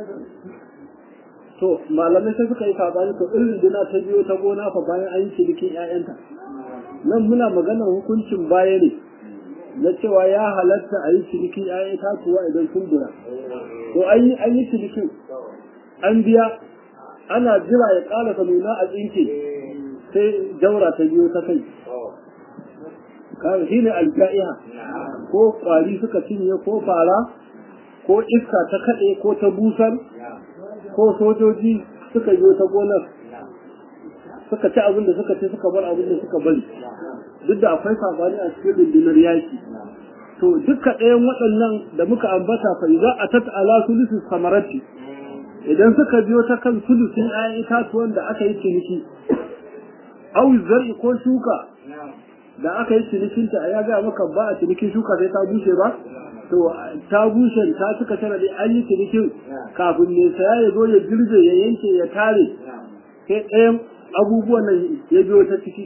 to malamai sai suka yi sabani to irin dina ta biyo ta gona fa bayan an yi cinikin ‘ya'yanta nan muna maganar hukuncin baya ne na cewa ya halatta a yi cinikin ‘ya'yan tatuwa idan sun bura to an yi cinikin an biya ana jira ya ƙarasa nuna a tsinke sai jaura ta biyo ta kai shi ne alja'iha ko ƙwari suka cinye ko fara ko iska ta kaɗe ko ta busar ko sojoji suka biyo ta gonar suka ci abin da suka ci suka bar abin da suka bari duk da akwai safari a cikin rundunar yaki to duka ɗayan waɗannan da muka ambata fa idza atat ala sulusi samarati idan suka biyo ta kan sulusin ayan itatuwan da aka yi ciniki aw zar'i ko shuka da aka yi cinikin ta ya ga maka ba a cinikin shuka sai ta bushe ba to ta bushe ta suka tana da an yi cinikin kafin ne saya ya zo ya girbe ya yanke ya tare sai ɗayan abubuwan nan ya biyo ta ciki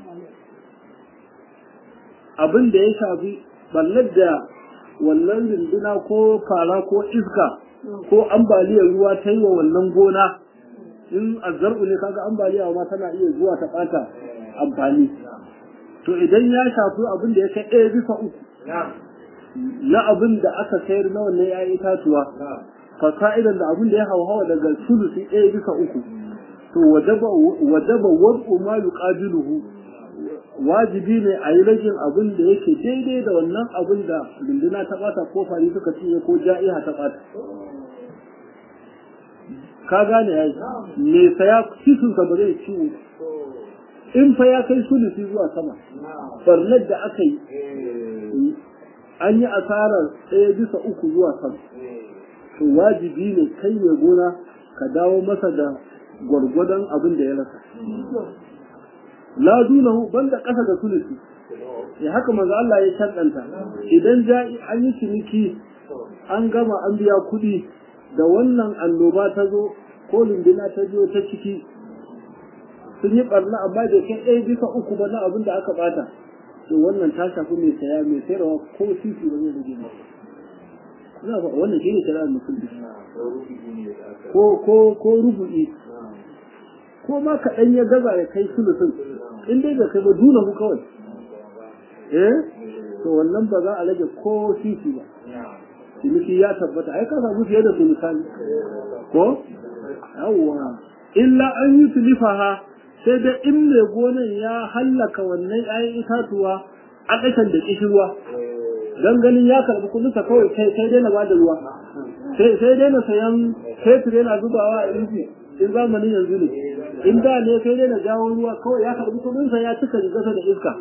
abin da ya shafi ballar da wannan rinduna ko fara ko iska ko ambaliyar ruwa ta yi wa wannan gona in azzar'u ne kaga ambaliya ma tana iya zuwa ta ɓata amfani to idan ya shafi abin da ya kai ɗaya bisa uku na abin da aka sayar na wannan ya itatuwa fasa'idan da abin da ya hauhawa daga sulusi ɗaya bisa uku to wajaba wad'u ma yuqabiluhu wajibi ne a yi ragin abin da yake daidai da wannan abin da runduna ta bata ko fari suka cinye ko ja'iha ta bata ka gane ya me saya kisun ka ba zai ciwo in fa ya kai sulusi zuwa sama barnar da aka yi an yi asarar ɗaya bisa uku zuwa sama to wajibi ne kai mai gona ka dawo masa da gwargwadon abin da ya rasa la dunahu banda ƙasa da sulusi ya haka manzo Allah ya shaddanta idan ja'i an yi ciniki an gama an biya kuɗi da wannan annoba ta zo ko lindina ta biyo ta ciki sun yi barna amma da kai ɗaya bisa uku ba na abin da aka bata to wannan ta shafi mai saya mai sayarwa ko sisi ba zai rage ba ina ba wannan shi ne shari'ar musulmi ko ko ko rubu'i ko ma kaɗan ya gaza ya kai sulusun in dai da kai ba duna ku kawai eh to wannan ba za a rage ko sisi ba ciniki ya tabbata ai ka samu fiye da sulusani ko yawwa illa an yi tulifaha sai da in mai gonan ya hallaka wannan 'ya'yan itatuwa a ƙasan da ƙishirwa don ganin ya karɓi kudinsa kawai sai sai dai na bada ruwa sai sai dai na sayan fetur yana zubawa a inji in zamanin yanzu ne in da ne sai dai na jawo ruwa kawai ya karɓi kudinsa ya cika rigarsa da iska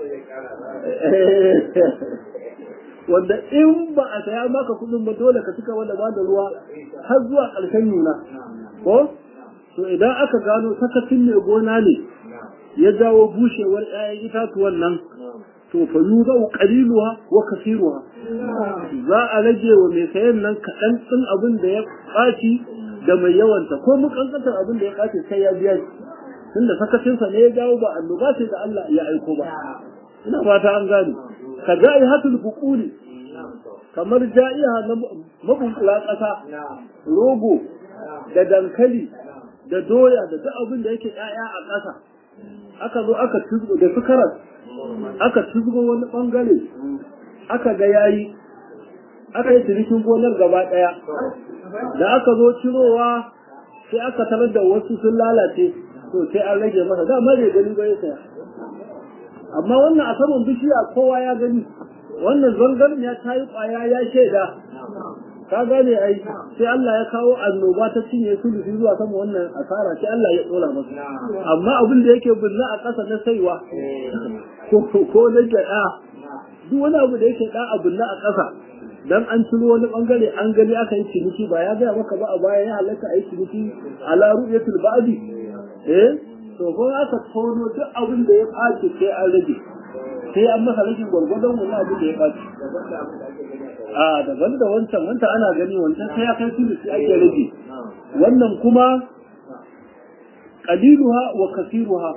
wanda in ba a saya maka kudin ba dole ka cika wanda bada ruwa har zuwa ƙarshen nuna ko to idan aka gano sakacin mai gona ne ya jawo bushewar 'ya'yan itatuwan nan to fa yuzau qaliluha wa kasiruha za a rage wa mai sayan nan kaɗan ɗin abin da ya ɓaci da mai yawanta ko mukankantar abin da ya ɓaci sai ya biya shi tunda sakacinsa ne ya jawo ba annoba sai da Allah ya aiko ba ina fata an gane ka ja'i hatul buquli kamar ja'iha na mabunkula ƙasa rogo da dankali da doya da duk abin da yake ƴaƴa a ƙasa aka zo aka tuzgo da sukarar aka tuzgo wani bangare aka ga yayi aka yi cinikin gonar gaba ɗaya da aka zo cirowa sai aka tarar da wasu sun lalace to sai an rage masa dama bai gani ba ya saya amma wannan a saman bishiya kowa ya gani wannan zangarin ya tayi kwaya ya shaida ka gane ai sai Allah ya kawo annoba ta cinye su da zuwa sama wannan asara sai Allah ya dora masa amma abin da yake bulla a ƙasa na saiwa ko na gyaɗa duk wani abu da yake da a bulla a ƙasa dan an ciro wani bangare an gani aka yi ciniki ba ya gaya maka ba a baya ya halatta a yi ciniki ala ru'yatul ba'di eh to ko aka tono duk abin da ya ɓaci sai an rage sai an masa rashin gwargwadon wani abin da ya ɓaci a daban da wancan wancan ana gani wancan sai ya kai su sai ake rage wannan kuma qaliluha wa kasiruha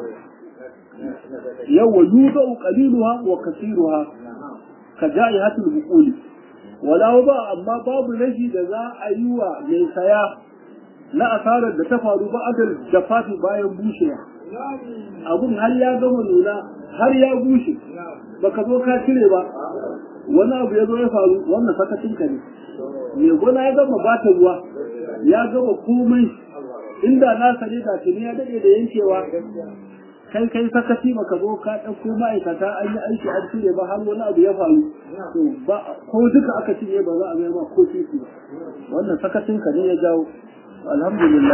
yawa yudau qaliluha wa kasiruha ka ja'ihatul buquli wala ba amma babu rashi da za a yi wa mai saya na asarar da ta faru ba adal da fati bayan bushewa abun har ya gama nuna har ya bushe baka zo ka cire ba wani abu ya zo ya faru wannan sakacin ka ne mai gona ya gama bata ruwa ya gama komai inda na sani da tuni ya dade da yankewa kai kai sakaci baka zo ka ɗauko ma'aikata an yi aiki an cire ba har wani abu ya faru to ba ko duka aka cire ba za a mai ma ko titi ba wannan sakacin ka ne ya jawo alhamdulillah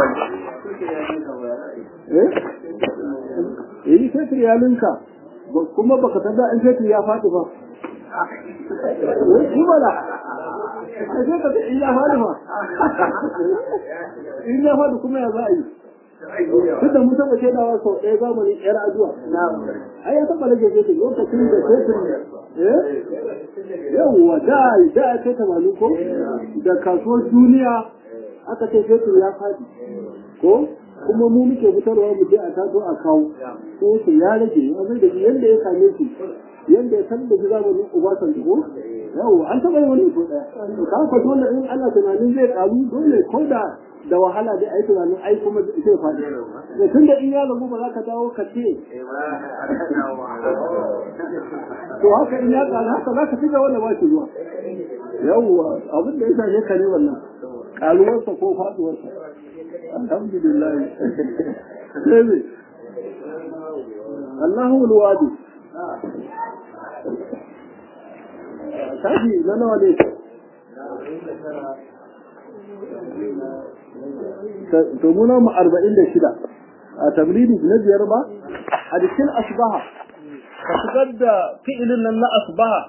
eh eh sai iyalinka kuma baka tada an sai ya faɗi ba shi mana a ce ka in ya faɗi ma in ya faɗi kuma ya za a yi duk da mun taɓa shaidawa sau ɗaya zamanin yar aduwa ai ya taɓa rage fetur lokacin da fetur yawwa da da ya kai tamanin ko da kasuwar duniya aka ce fetur ya faɗi ko kuma mu muke fitarwa mu je a taso a kawo ko su ya rage ya zai da yanda ya same su yanda ya san da shi zamanin ubasan ko yawo an taɓa yi wani ko ɗaya ka fa dole in Allah tunanin zai ƙaru dole ko da da wahala da ai tunanin ai kuma zai faɗi da tun da in ya lagu ba za ka dawo ka ce to haka in ya ƙaru haka za ka ci gaba da ba shi zuwa yawwa abin da ya same ka ne wannan ƙaruwarsa ko faɗuwarsa alhamdulillah sai ne Allahu alwadi tashi na nawa ne to muna mu arba'in da shida a tablidi na biyar ba a cikin asbaha ka shigar da fi'ilin nan na asbaha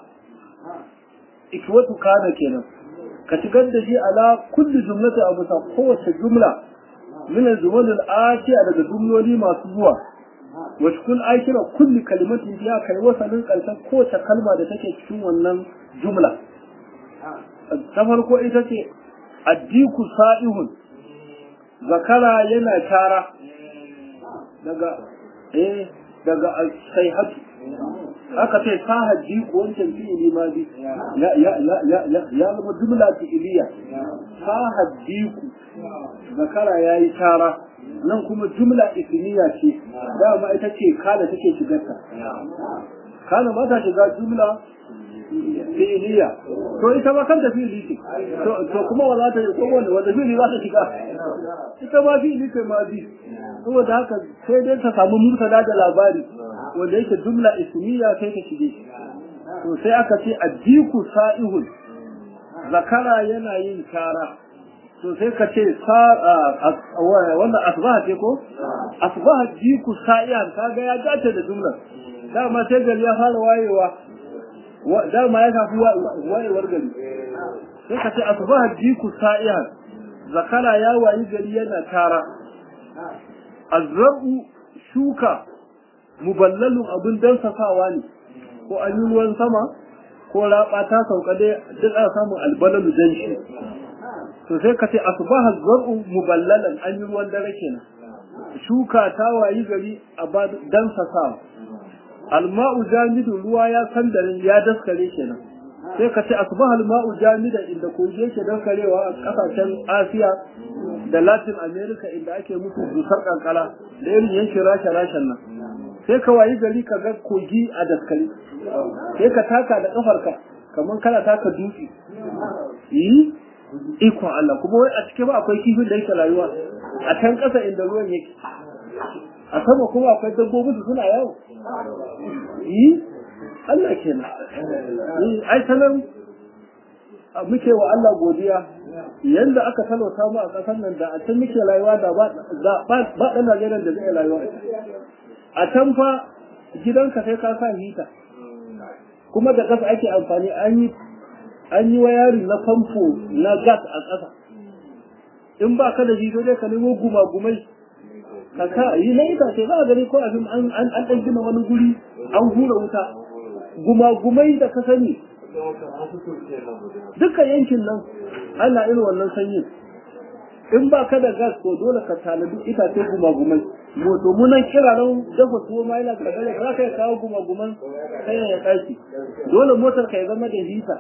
ikwatu kana kenan ka shigar da shi ala kulli jumlati abu ta kowace jumla min al-jumal al-atiya daga jumloli masu zuwa wa kun aikira kulli kalimatin ya kai wasalin karshen kowace kalma da take cikin wannan jumla ta farko ita ce addiku sa'ihun zakara yana tara daga eh daga sayhatu aka ce sahaddi ko wancan fi'ili ma bi ya ya ya ya ya ya zama jumla fi'iliya sahaddi ku zakara yayi tara nan kuma jumla ismiya ce dama ita ce kala take shigarta kana ba ta shiga jumla fi'iliya to ita ma kanta fi'ili ce to kuma wala ta ko wanda wanda fi'ili za ta shiga ita ma fi'ili ce ma bi saboda haka sai dai ta samu murtada da labari wanda yake jumla ismiya sai ta shige to sai aka ce ajiku sa'ihun zakara yana yin tara to sai ka ce wannan asbaha ce ko asbaha jiku sa'ihan kaga ya dace da jumlar dama sai gari ya fara wayewa dama ya kafi wayewar gari sai ka ce asbaha jiku sa'ihan zakara ya wayi gari yana tara azrabu shuka muballalun abin dansasawa ne ko an yi ruwan sama ko raba ta sauka dai duk ana samun albalalu dan shi to sai ka ce asbaha zar'u muballalan an yi ruwan dare kenan shuka ta wayi gari a ba dansasawa alma'u jamidu ruwa ya sandarin ya daskare kenan sai ka ce asbaha alma'u jamidan inda kogi yake daskarewa a kasashen Asiya da Latin America inda ake musu dusar kankara da irin yankin rasha rashan nan sai ka wayi gari ka ga kogi a daskare sai ka taka da kafarka kamar kana taka dutse yi ikon Allah kuma wai a cikin ba akwai kifin da yake rayuwa a can ƙasa inda ruwan yake a sama kuma akwai dabbobi su suna yawo yi Allah kenan yi ai sanan muke wa Allah godiya yanda aka talauta mu a ƙasar nan da a can muke rayuwa da ba ba ɗan Najeriya da zai rayuwa a can fa gidanka sai ka sa hita kuma da ƙasa ake amfani an yi an yi wayari na famfo na gas a ƙasa in ba ka da shi dai ka nemo gumagumai ka sa yi na itace za a gani ko abin an an ɗan gina wani guri an hura wuta gumagumai da ka sani duka yankin nan ana irin wannan sanyin in ba ka da gas ko dole ka tanadi itace gumagumai moto munan kira nan dafa tuwo ma yana kadare za ka kawo gumaguman kayan ya ɗaki dole motar ka ya zama da hita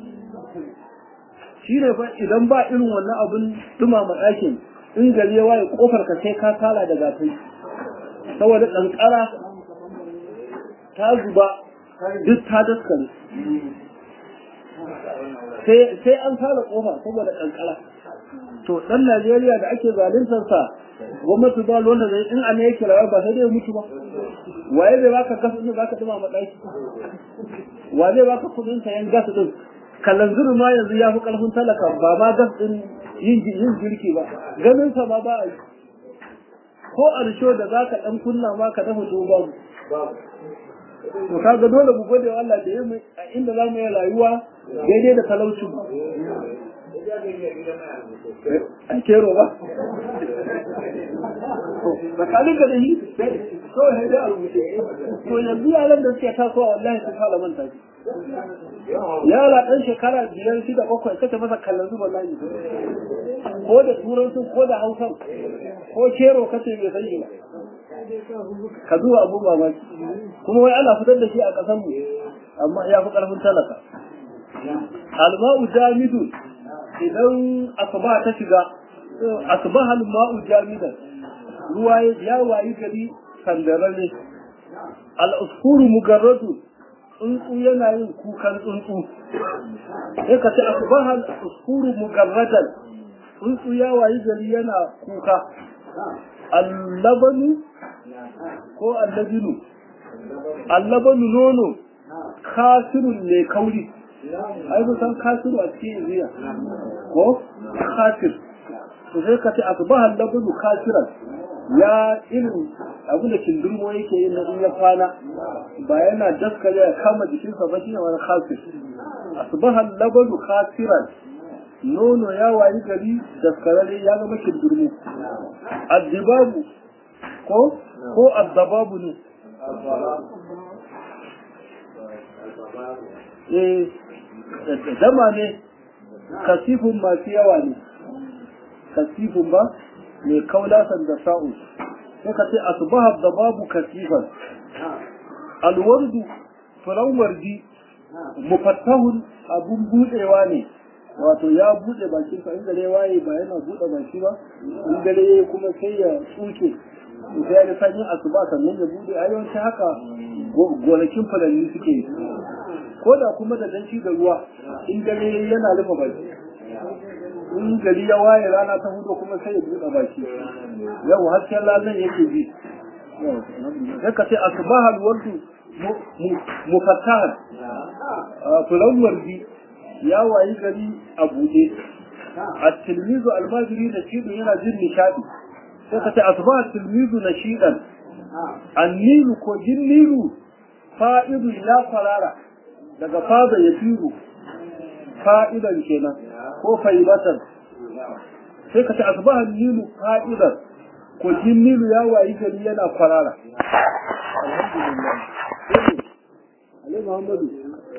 shi ne fa idan ba irin wannan abin dumama ɗakin in gari ya waye kofar ka sai ka kala da gatai saboda ƙanƙara ta zuba duk ta daskare sai an kala kofa saboda ƙanƙara to ɗan Najeriya da ake zaluntar sa gwamnati ba wanda zai in ana yake rayuwa ba sai dai mutu ba waye zai baka gas din zaka dumama ɗaki wa zai baka kuɗin sayan gas din kalanzir ma yanzu ya fi ƙarfin talaka ba ma gas ɗin yin girki ba ganin sa ma ba a yi ko a risho da za ka ɗan kunna ma ka dafa tuwo babu to kaga dole mu gode wa Allah da ya mu a inda za mu yi rayuwa daidai da talaucin mu an kero ba tsakanin ka da yi kawai sai dai a rubuce to yanzu yaran da suke tasowa wallahi sun fara manta shi yara ɗan shekara biyar shida bakwai kace masa kallon zuba layi ko da turanci ko da hausan ko kero kace bai san shi ba ka zuwa abu mamaki kuma wai ana fitar da shi a ƙasar mu amma ya fi ƙarfin talaka alma'u jamidu idan asuba ta shiga asbaha alma'u jamidan ruwa ya wayi gari sandararre al-usfuru mugarradu tsuntsu yana yin kukan tsuntsu sai ka ce asbaha al-usfuru mugarradan tsuntsu ya wayi gari yana kuka allabanu ko allabinu allabanu nono kasirun ne kauri ai ba san kasiru a cikin riya ko kasir to sai ka ce asbaha allabanu kasiran ya irin abin da kindurmo yake yin na in ya kwana ba yana daskare ya kama jikinsa ba shi ne wani kasir asbaha allabanu kasiran nono ya wayi gari daskararre ya zama kindurmo addibabu ko ko addababu ne eh dama ne kasifin masu yawa ne kasifin ba mai kaulasan da sa'u sai ka ce asbaha dababu kasifan alwardu furan wardi mufattahun abun budewa ne wato ya bude bakin sa in gare waye ba yana bude baki ba in gare yayi kuma sai ya tsuke sai ya sanyi asuba sannan ya bude ayyukan haka gonakin fulanni suke ko da kuma da danci da ruwa in gare yana rufe baki in gari ya waye rana ta hudu kuma sai ya bude baki yau hasken lallan yake bi sai ka ce asbahal wardu mufattahan fulan wardi ya wayi gari a buɗe a tilmizu almajiri da shi yana jin nishadi sai ka ce asba tilmizu na shidan annilu ko jin nilu fa'idu ya farara daga fada ya firu fa'idan kenan ko faibatan sai ka ce asba nilu fa'idan ko jin nilu ya wayi gari yana farara alhamdulillah Ali Muhammadu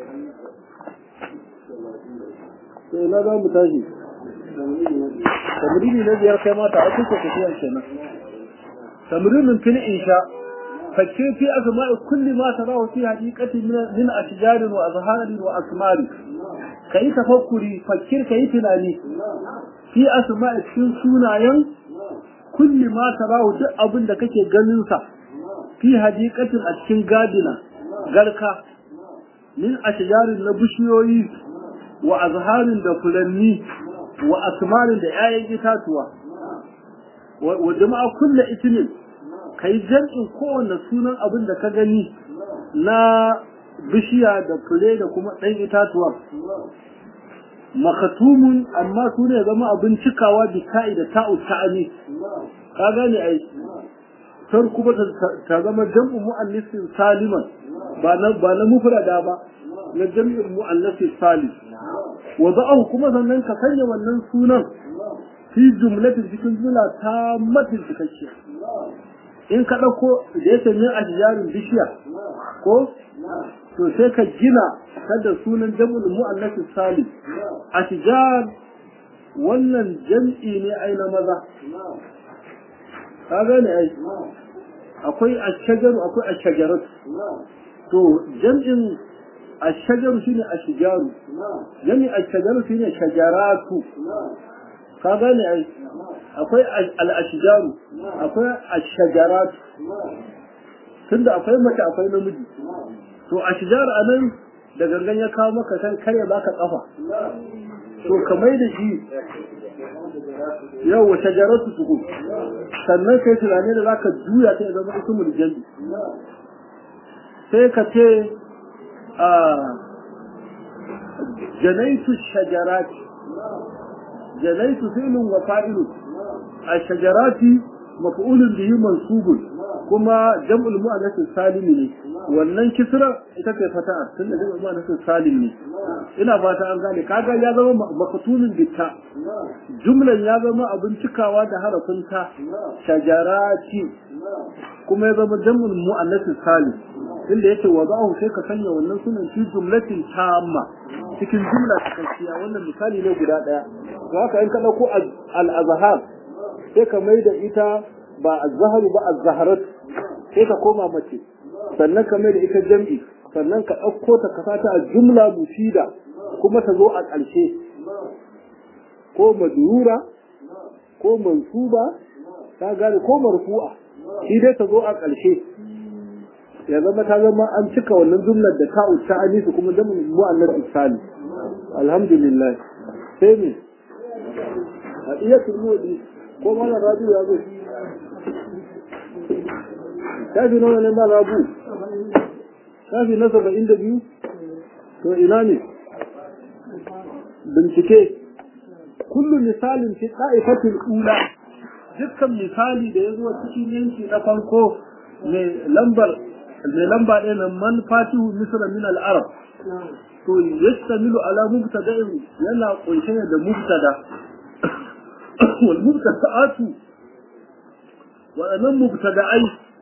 sai na za mu tashi tamrini na biyar kai mata a kuka tafiyar kenan tamrinin fil insha fakke fi asma'i kulli ma tarahu fi haqiqati min ashjar wa azhar wa asmar kai tafakkuri fakkir kai tunani fi asma'i cikin sunayen kulli ma tarahu duk abin da kake ganin sa fi haqiqatin a cikin gadina garka min ashjarin na bishiyoyi wa azharin da fulanni wa asmarin da 'ya'yan itatuwa wa jama'a kulle itinin kai jam'in kowanne sunan abin da ka gani na bishiya da fure da kuma ɗan itatuwa makatumun amma su ne zama abin cikawa bi ta'i da ta'u ta'ani ka gane ai tar kuma ta zama jam'u mu'annisin saliman ba na ba na mufrada ba na jam'in mu'annasin salim wada'ahu kuma sannan ka sanya wannan sunan fi jumlatin cikin jumla ta matin cikakkiya in ka ɗauko da ya sanya a jiyarin bishiya ko to sai ka gina kada sunan jam'ul mu'annas salim a tijar wannan jam'i ne ai na maza ka gane ai akwai ashajaru akwai ashajarat to jam'in ashajaru shine ashijaru jam'in ashajaru shine shajaratu ka gane ai akwai al-ashjaru akwai ash-shajarat tunda akwai mace akwai namiji to ashjar anan da gangan ya kawo maka san kare baka kafa to kamar da shi yau wa shajaratu su sannan kai tunani da zaka juya ta zama ismul jami sai ka ce a janaitu shajarati جنيت فعل وفاعل الشجرات مفعول به منصوب كما جمع المؤنث السالم ne wannan kisra ita ce fata'a tun da zai ma nasu salim ne ina fata an gane kaga ya zama makatunin bitta jumlan ya zama abin cikawa da harafin ta shajarati kuma ya zama jamul mu'annas salim inda yake wada'u sai ka sanya wannan sunan fi jumlatin tamma cikin jumla cikakkiya wannan misali ne guda daya to haka in ka dauko al-azhar sai ka mai da ita ba az-zahar ba az-zaharat sai ka koma mace sannan ka mai da ita jam'i sannan ka ɗauko ta ka sata a jumla mufida kuma ta zo a ƙarshe ko madura ko mansuba ta gane ko marfu'a shi dai ta zo a ƙarshe ya zama ta zama an cika wannan jumlar da ta uta anisu kuma da mu'annas isali alhamdulillah sai me a iya turmodi ko mana rabi ya zo shafi nawa ne ma rabu shafi na saba'in da biyu to ina ne bincike kullu misalin fi ɗa'ifatul ula dukkan misali da ya zo cikin yanki na farko mai lambar mai lamba ɗaya na man fatihu misra min al-arab to yastamilu ala mubtada'in yana kunshe da mubtada wal mubtada'atu waɗannan mubtada'ai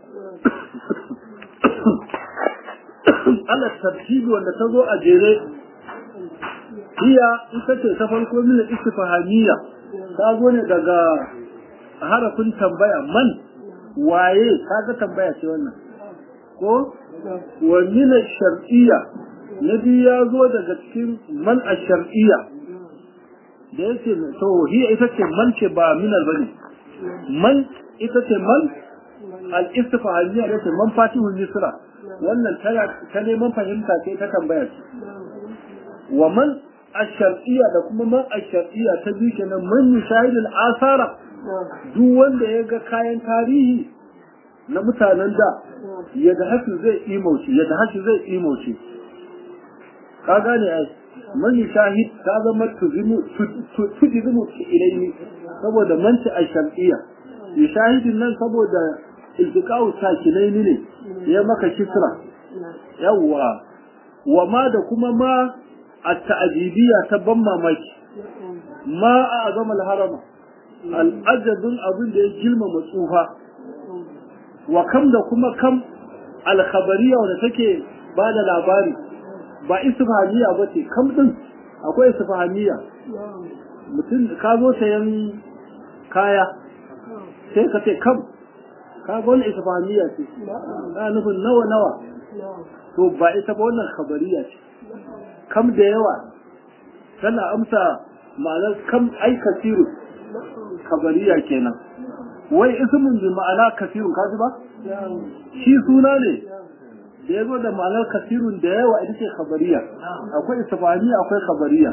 ala tartibi wanda ta zo a jere hiya ita ce ta farko min istifhamiyya ta zo ne daga harafin tambaya man waye kaga tambaya ce wannan ko wa min shar'iyya na biyu ya zo daga cikin man a shar'iyya da yake to hiya ita ce man ce ba minal bane man ita ce man al-istifhamiyya da ce man fatihul misra wannan ta neman fahimta ce ta tambaya ce wa man ash-shar'iyya da kuma man ash-shar'iyya ta biyu kenan man yushahidul asara duk wanda ya ga kayan tarihi na mutanen da ya da hasu zai imauce ya da hasu zai imauce ka gane ai man yushahid ta zama tuzimu tuzimu ilayhi saboda manci ash-shar'iyya yushahidin nan saboda iltiqa'u sakinaini ne ya maka kisra yawwa wa ma da kuma ma at-ta'jibiyya ta ban mamaki ma a azama al-harama al-ajabun abin da ya gilma matsufa wa kam da kuma kam al-khabariyya wanda take ba da labari ba istifhamiyya ba ce kam din akwai istifhamiyya mutum ka zo sayan kaya sai ka ce kam ka ga wannan istifhamiyya ce na nufin nawa nawa to ba ita ba wannan khabariya ce kam da yawa tana amsa ma'anar kam ai kasiru khabariya kenan wai ismun bi ma'ana kasirun ka ji ba shi suna ne da ya zo da ma'anar kasirun da yawa ita ce khabariya akwai istifhamiyya akwai khabariya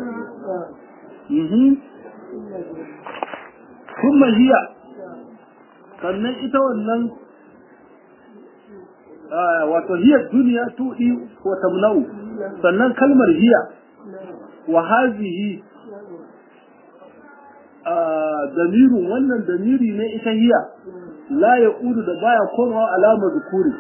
kuma hiya sannan ita wannan wato hiya duniya tuɗi wa tamna'u sannan kalmar hiya wa hazihi damirun wannan damiri ne ita hiya la ya da baya komawa alama zukuri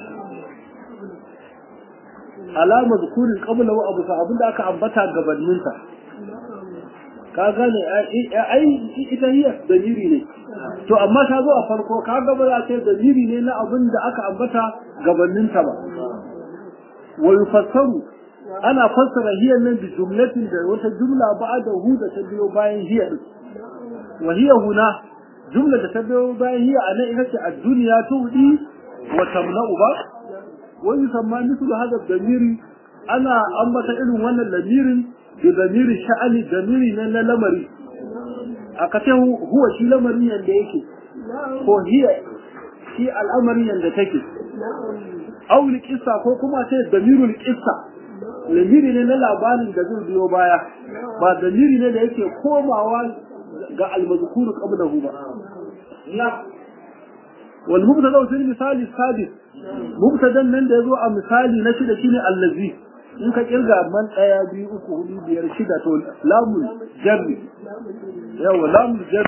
alama zukurin kabla wa abu abin da aka ambata gabaninta ka gane ai ita hiya damiri ne to amma ta zo a farko ka ga ba za ta dalili ne na abin da aka ambata gabaninta ba wa yufassaru ana fassara hiya nan bi jumlatin da wata jumla ba'da hu da ta biyo bayan hiya din wa hiya huna jumla da ta biyo bayan hiya ana ita ce ad-dunya tudi wa tamna'u ba wa yusamma mithlu hadha damiri ana ambata irin wannan lamirin da damiri sha'ani damiri ne na lamari aka ce huwa shi lamarin yadda yake ko hiya shi al'amarin yadda take auli kissa ko kuma sai damirul kissa lamiri ne na labarin da zai biyo baya ba damiri ne da yake komawa ga almazkuru qablahu ba la wal mubtada fi misali sadis mubtadan nan da yazo a misali na shida shine allazi in ka kirga man ɗaya biyu uku hudu biyar shida to lamun jarri yawa lamun jarri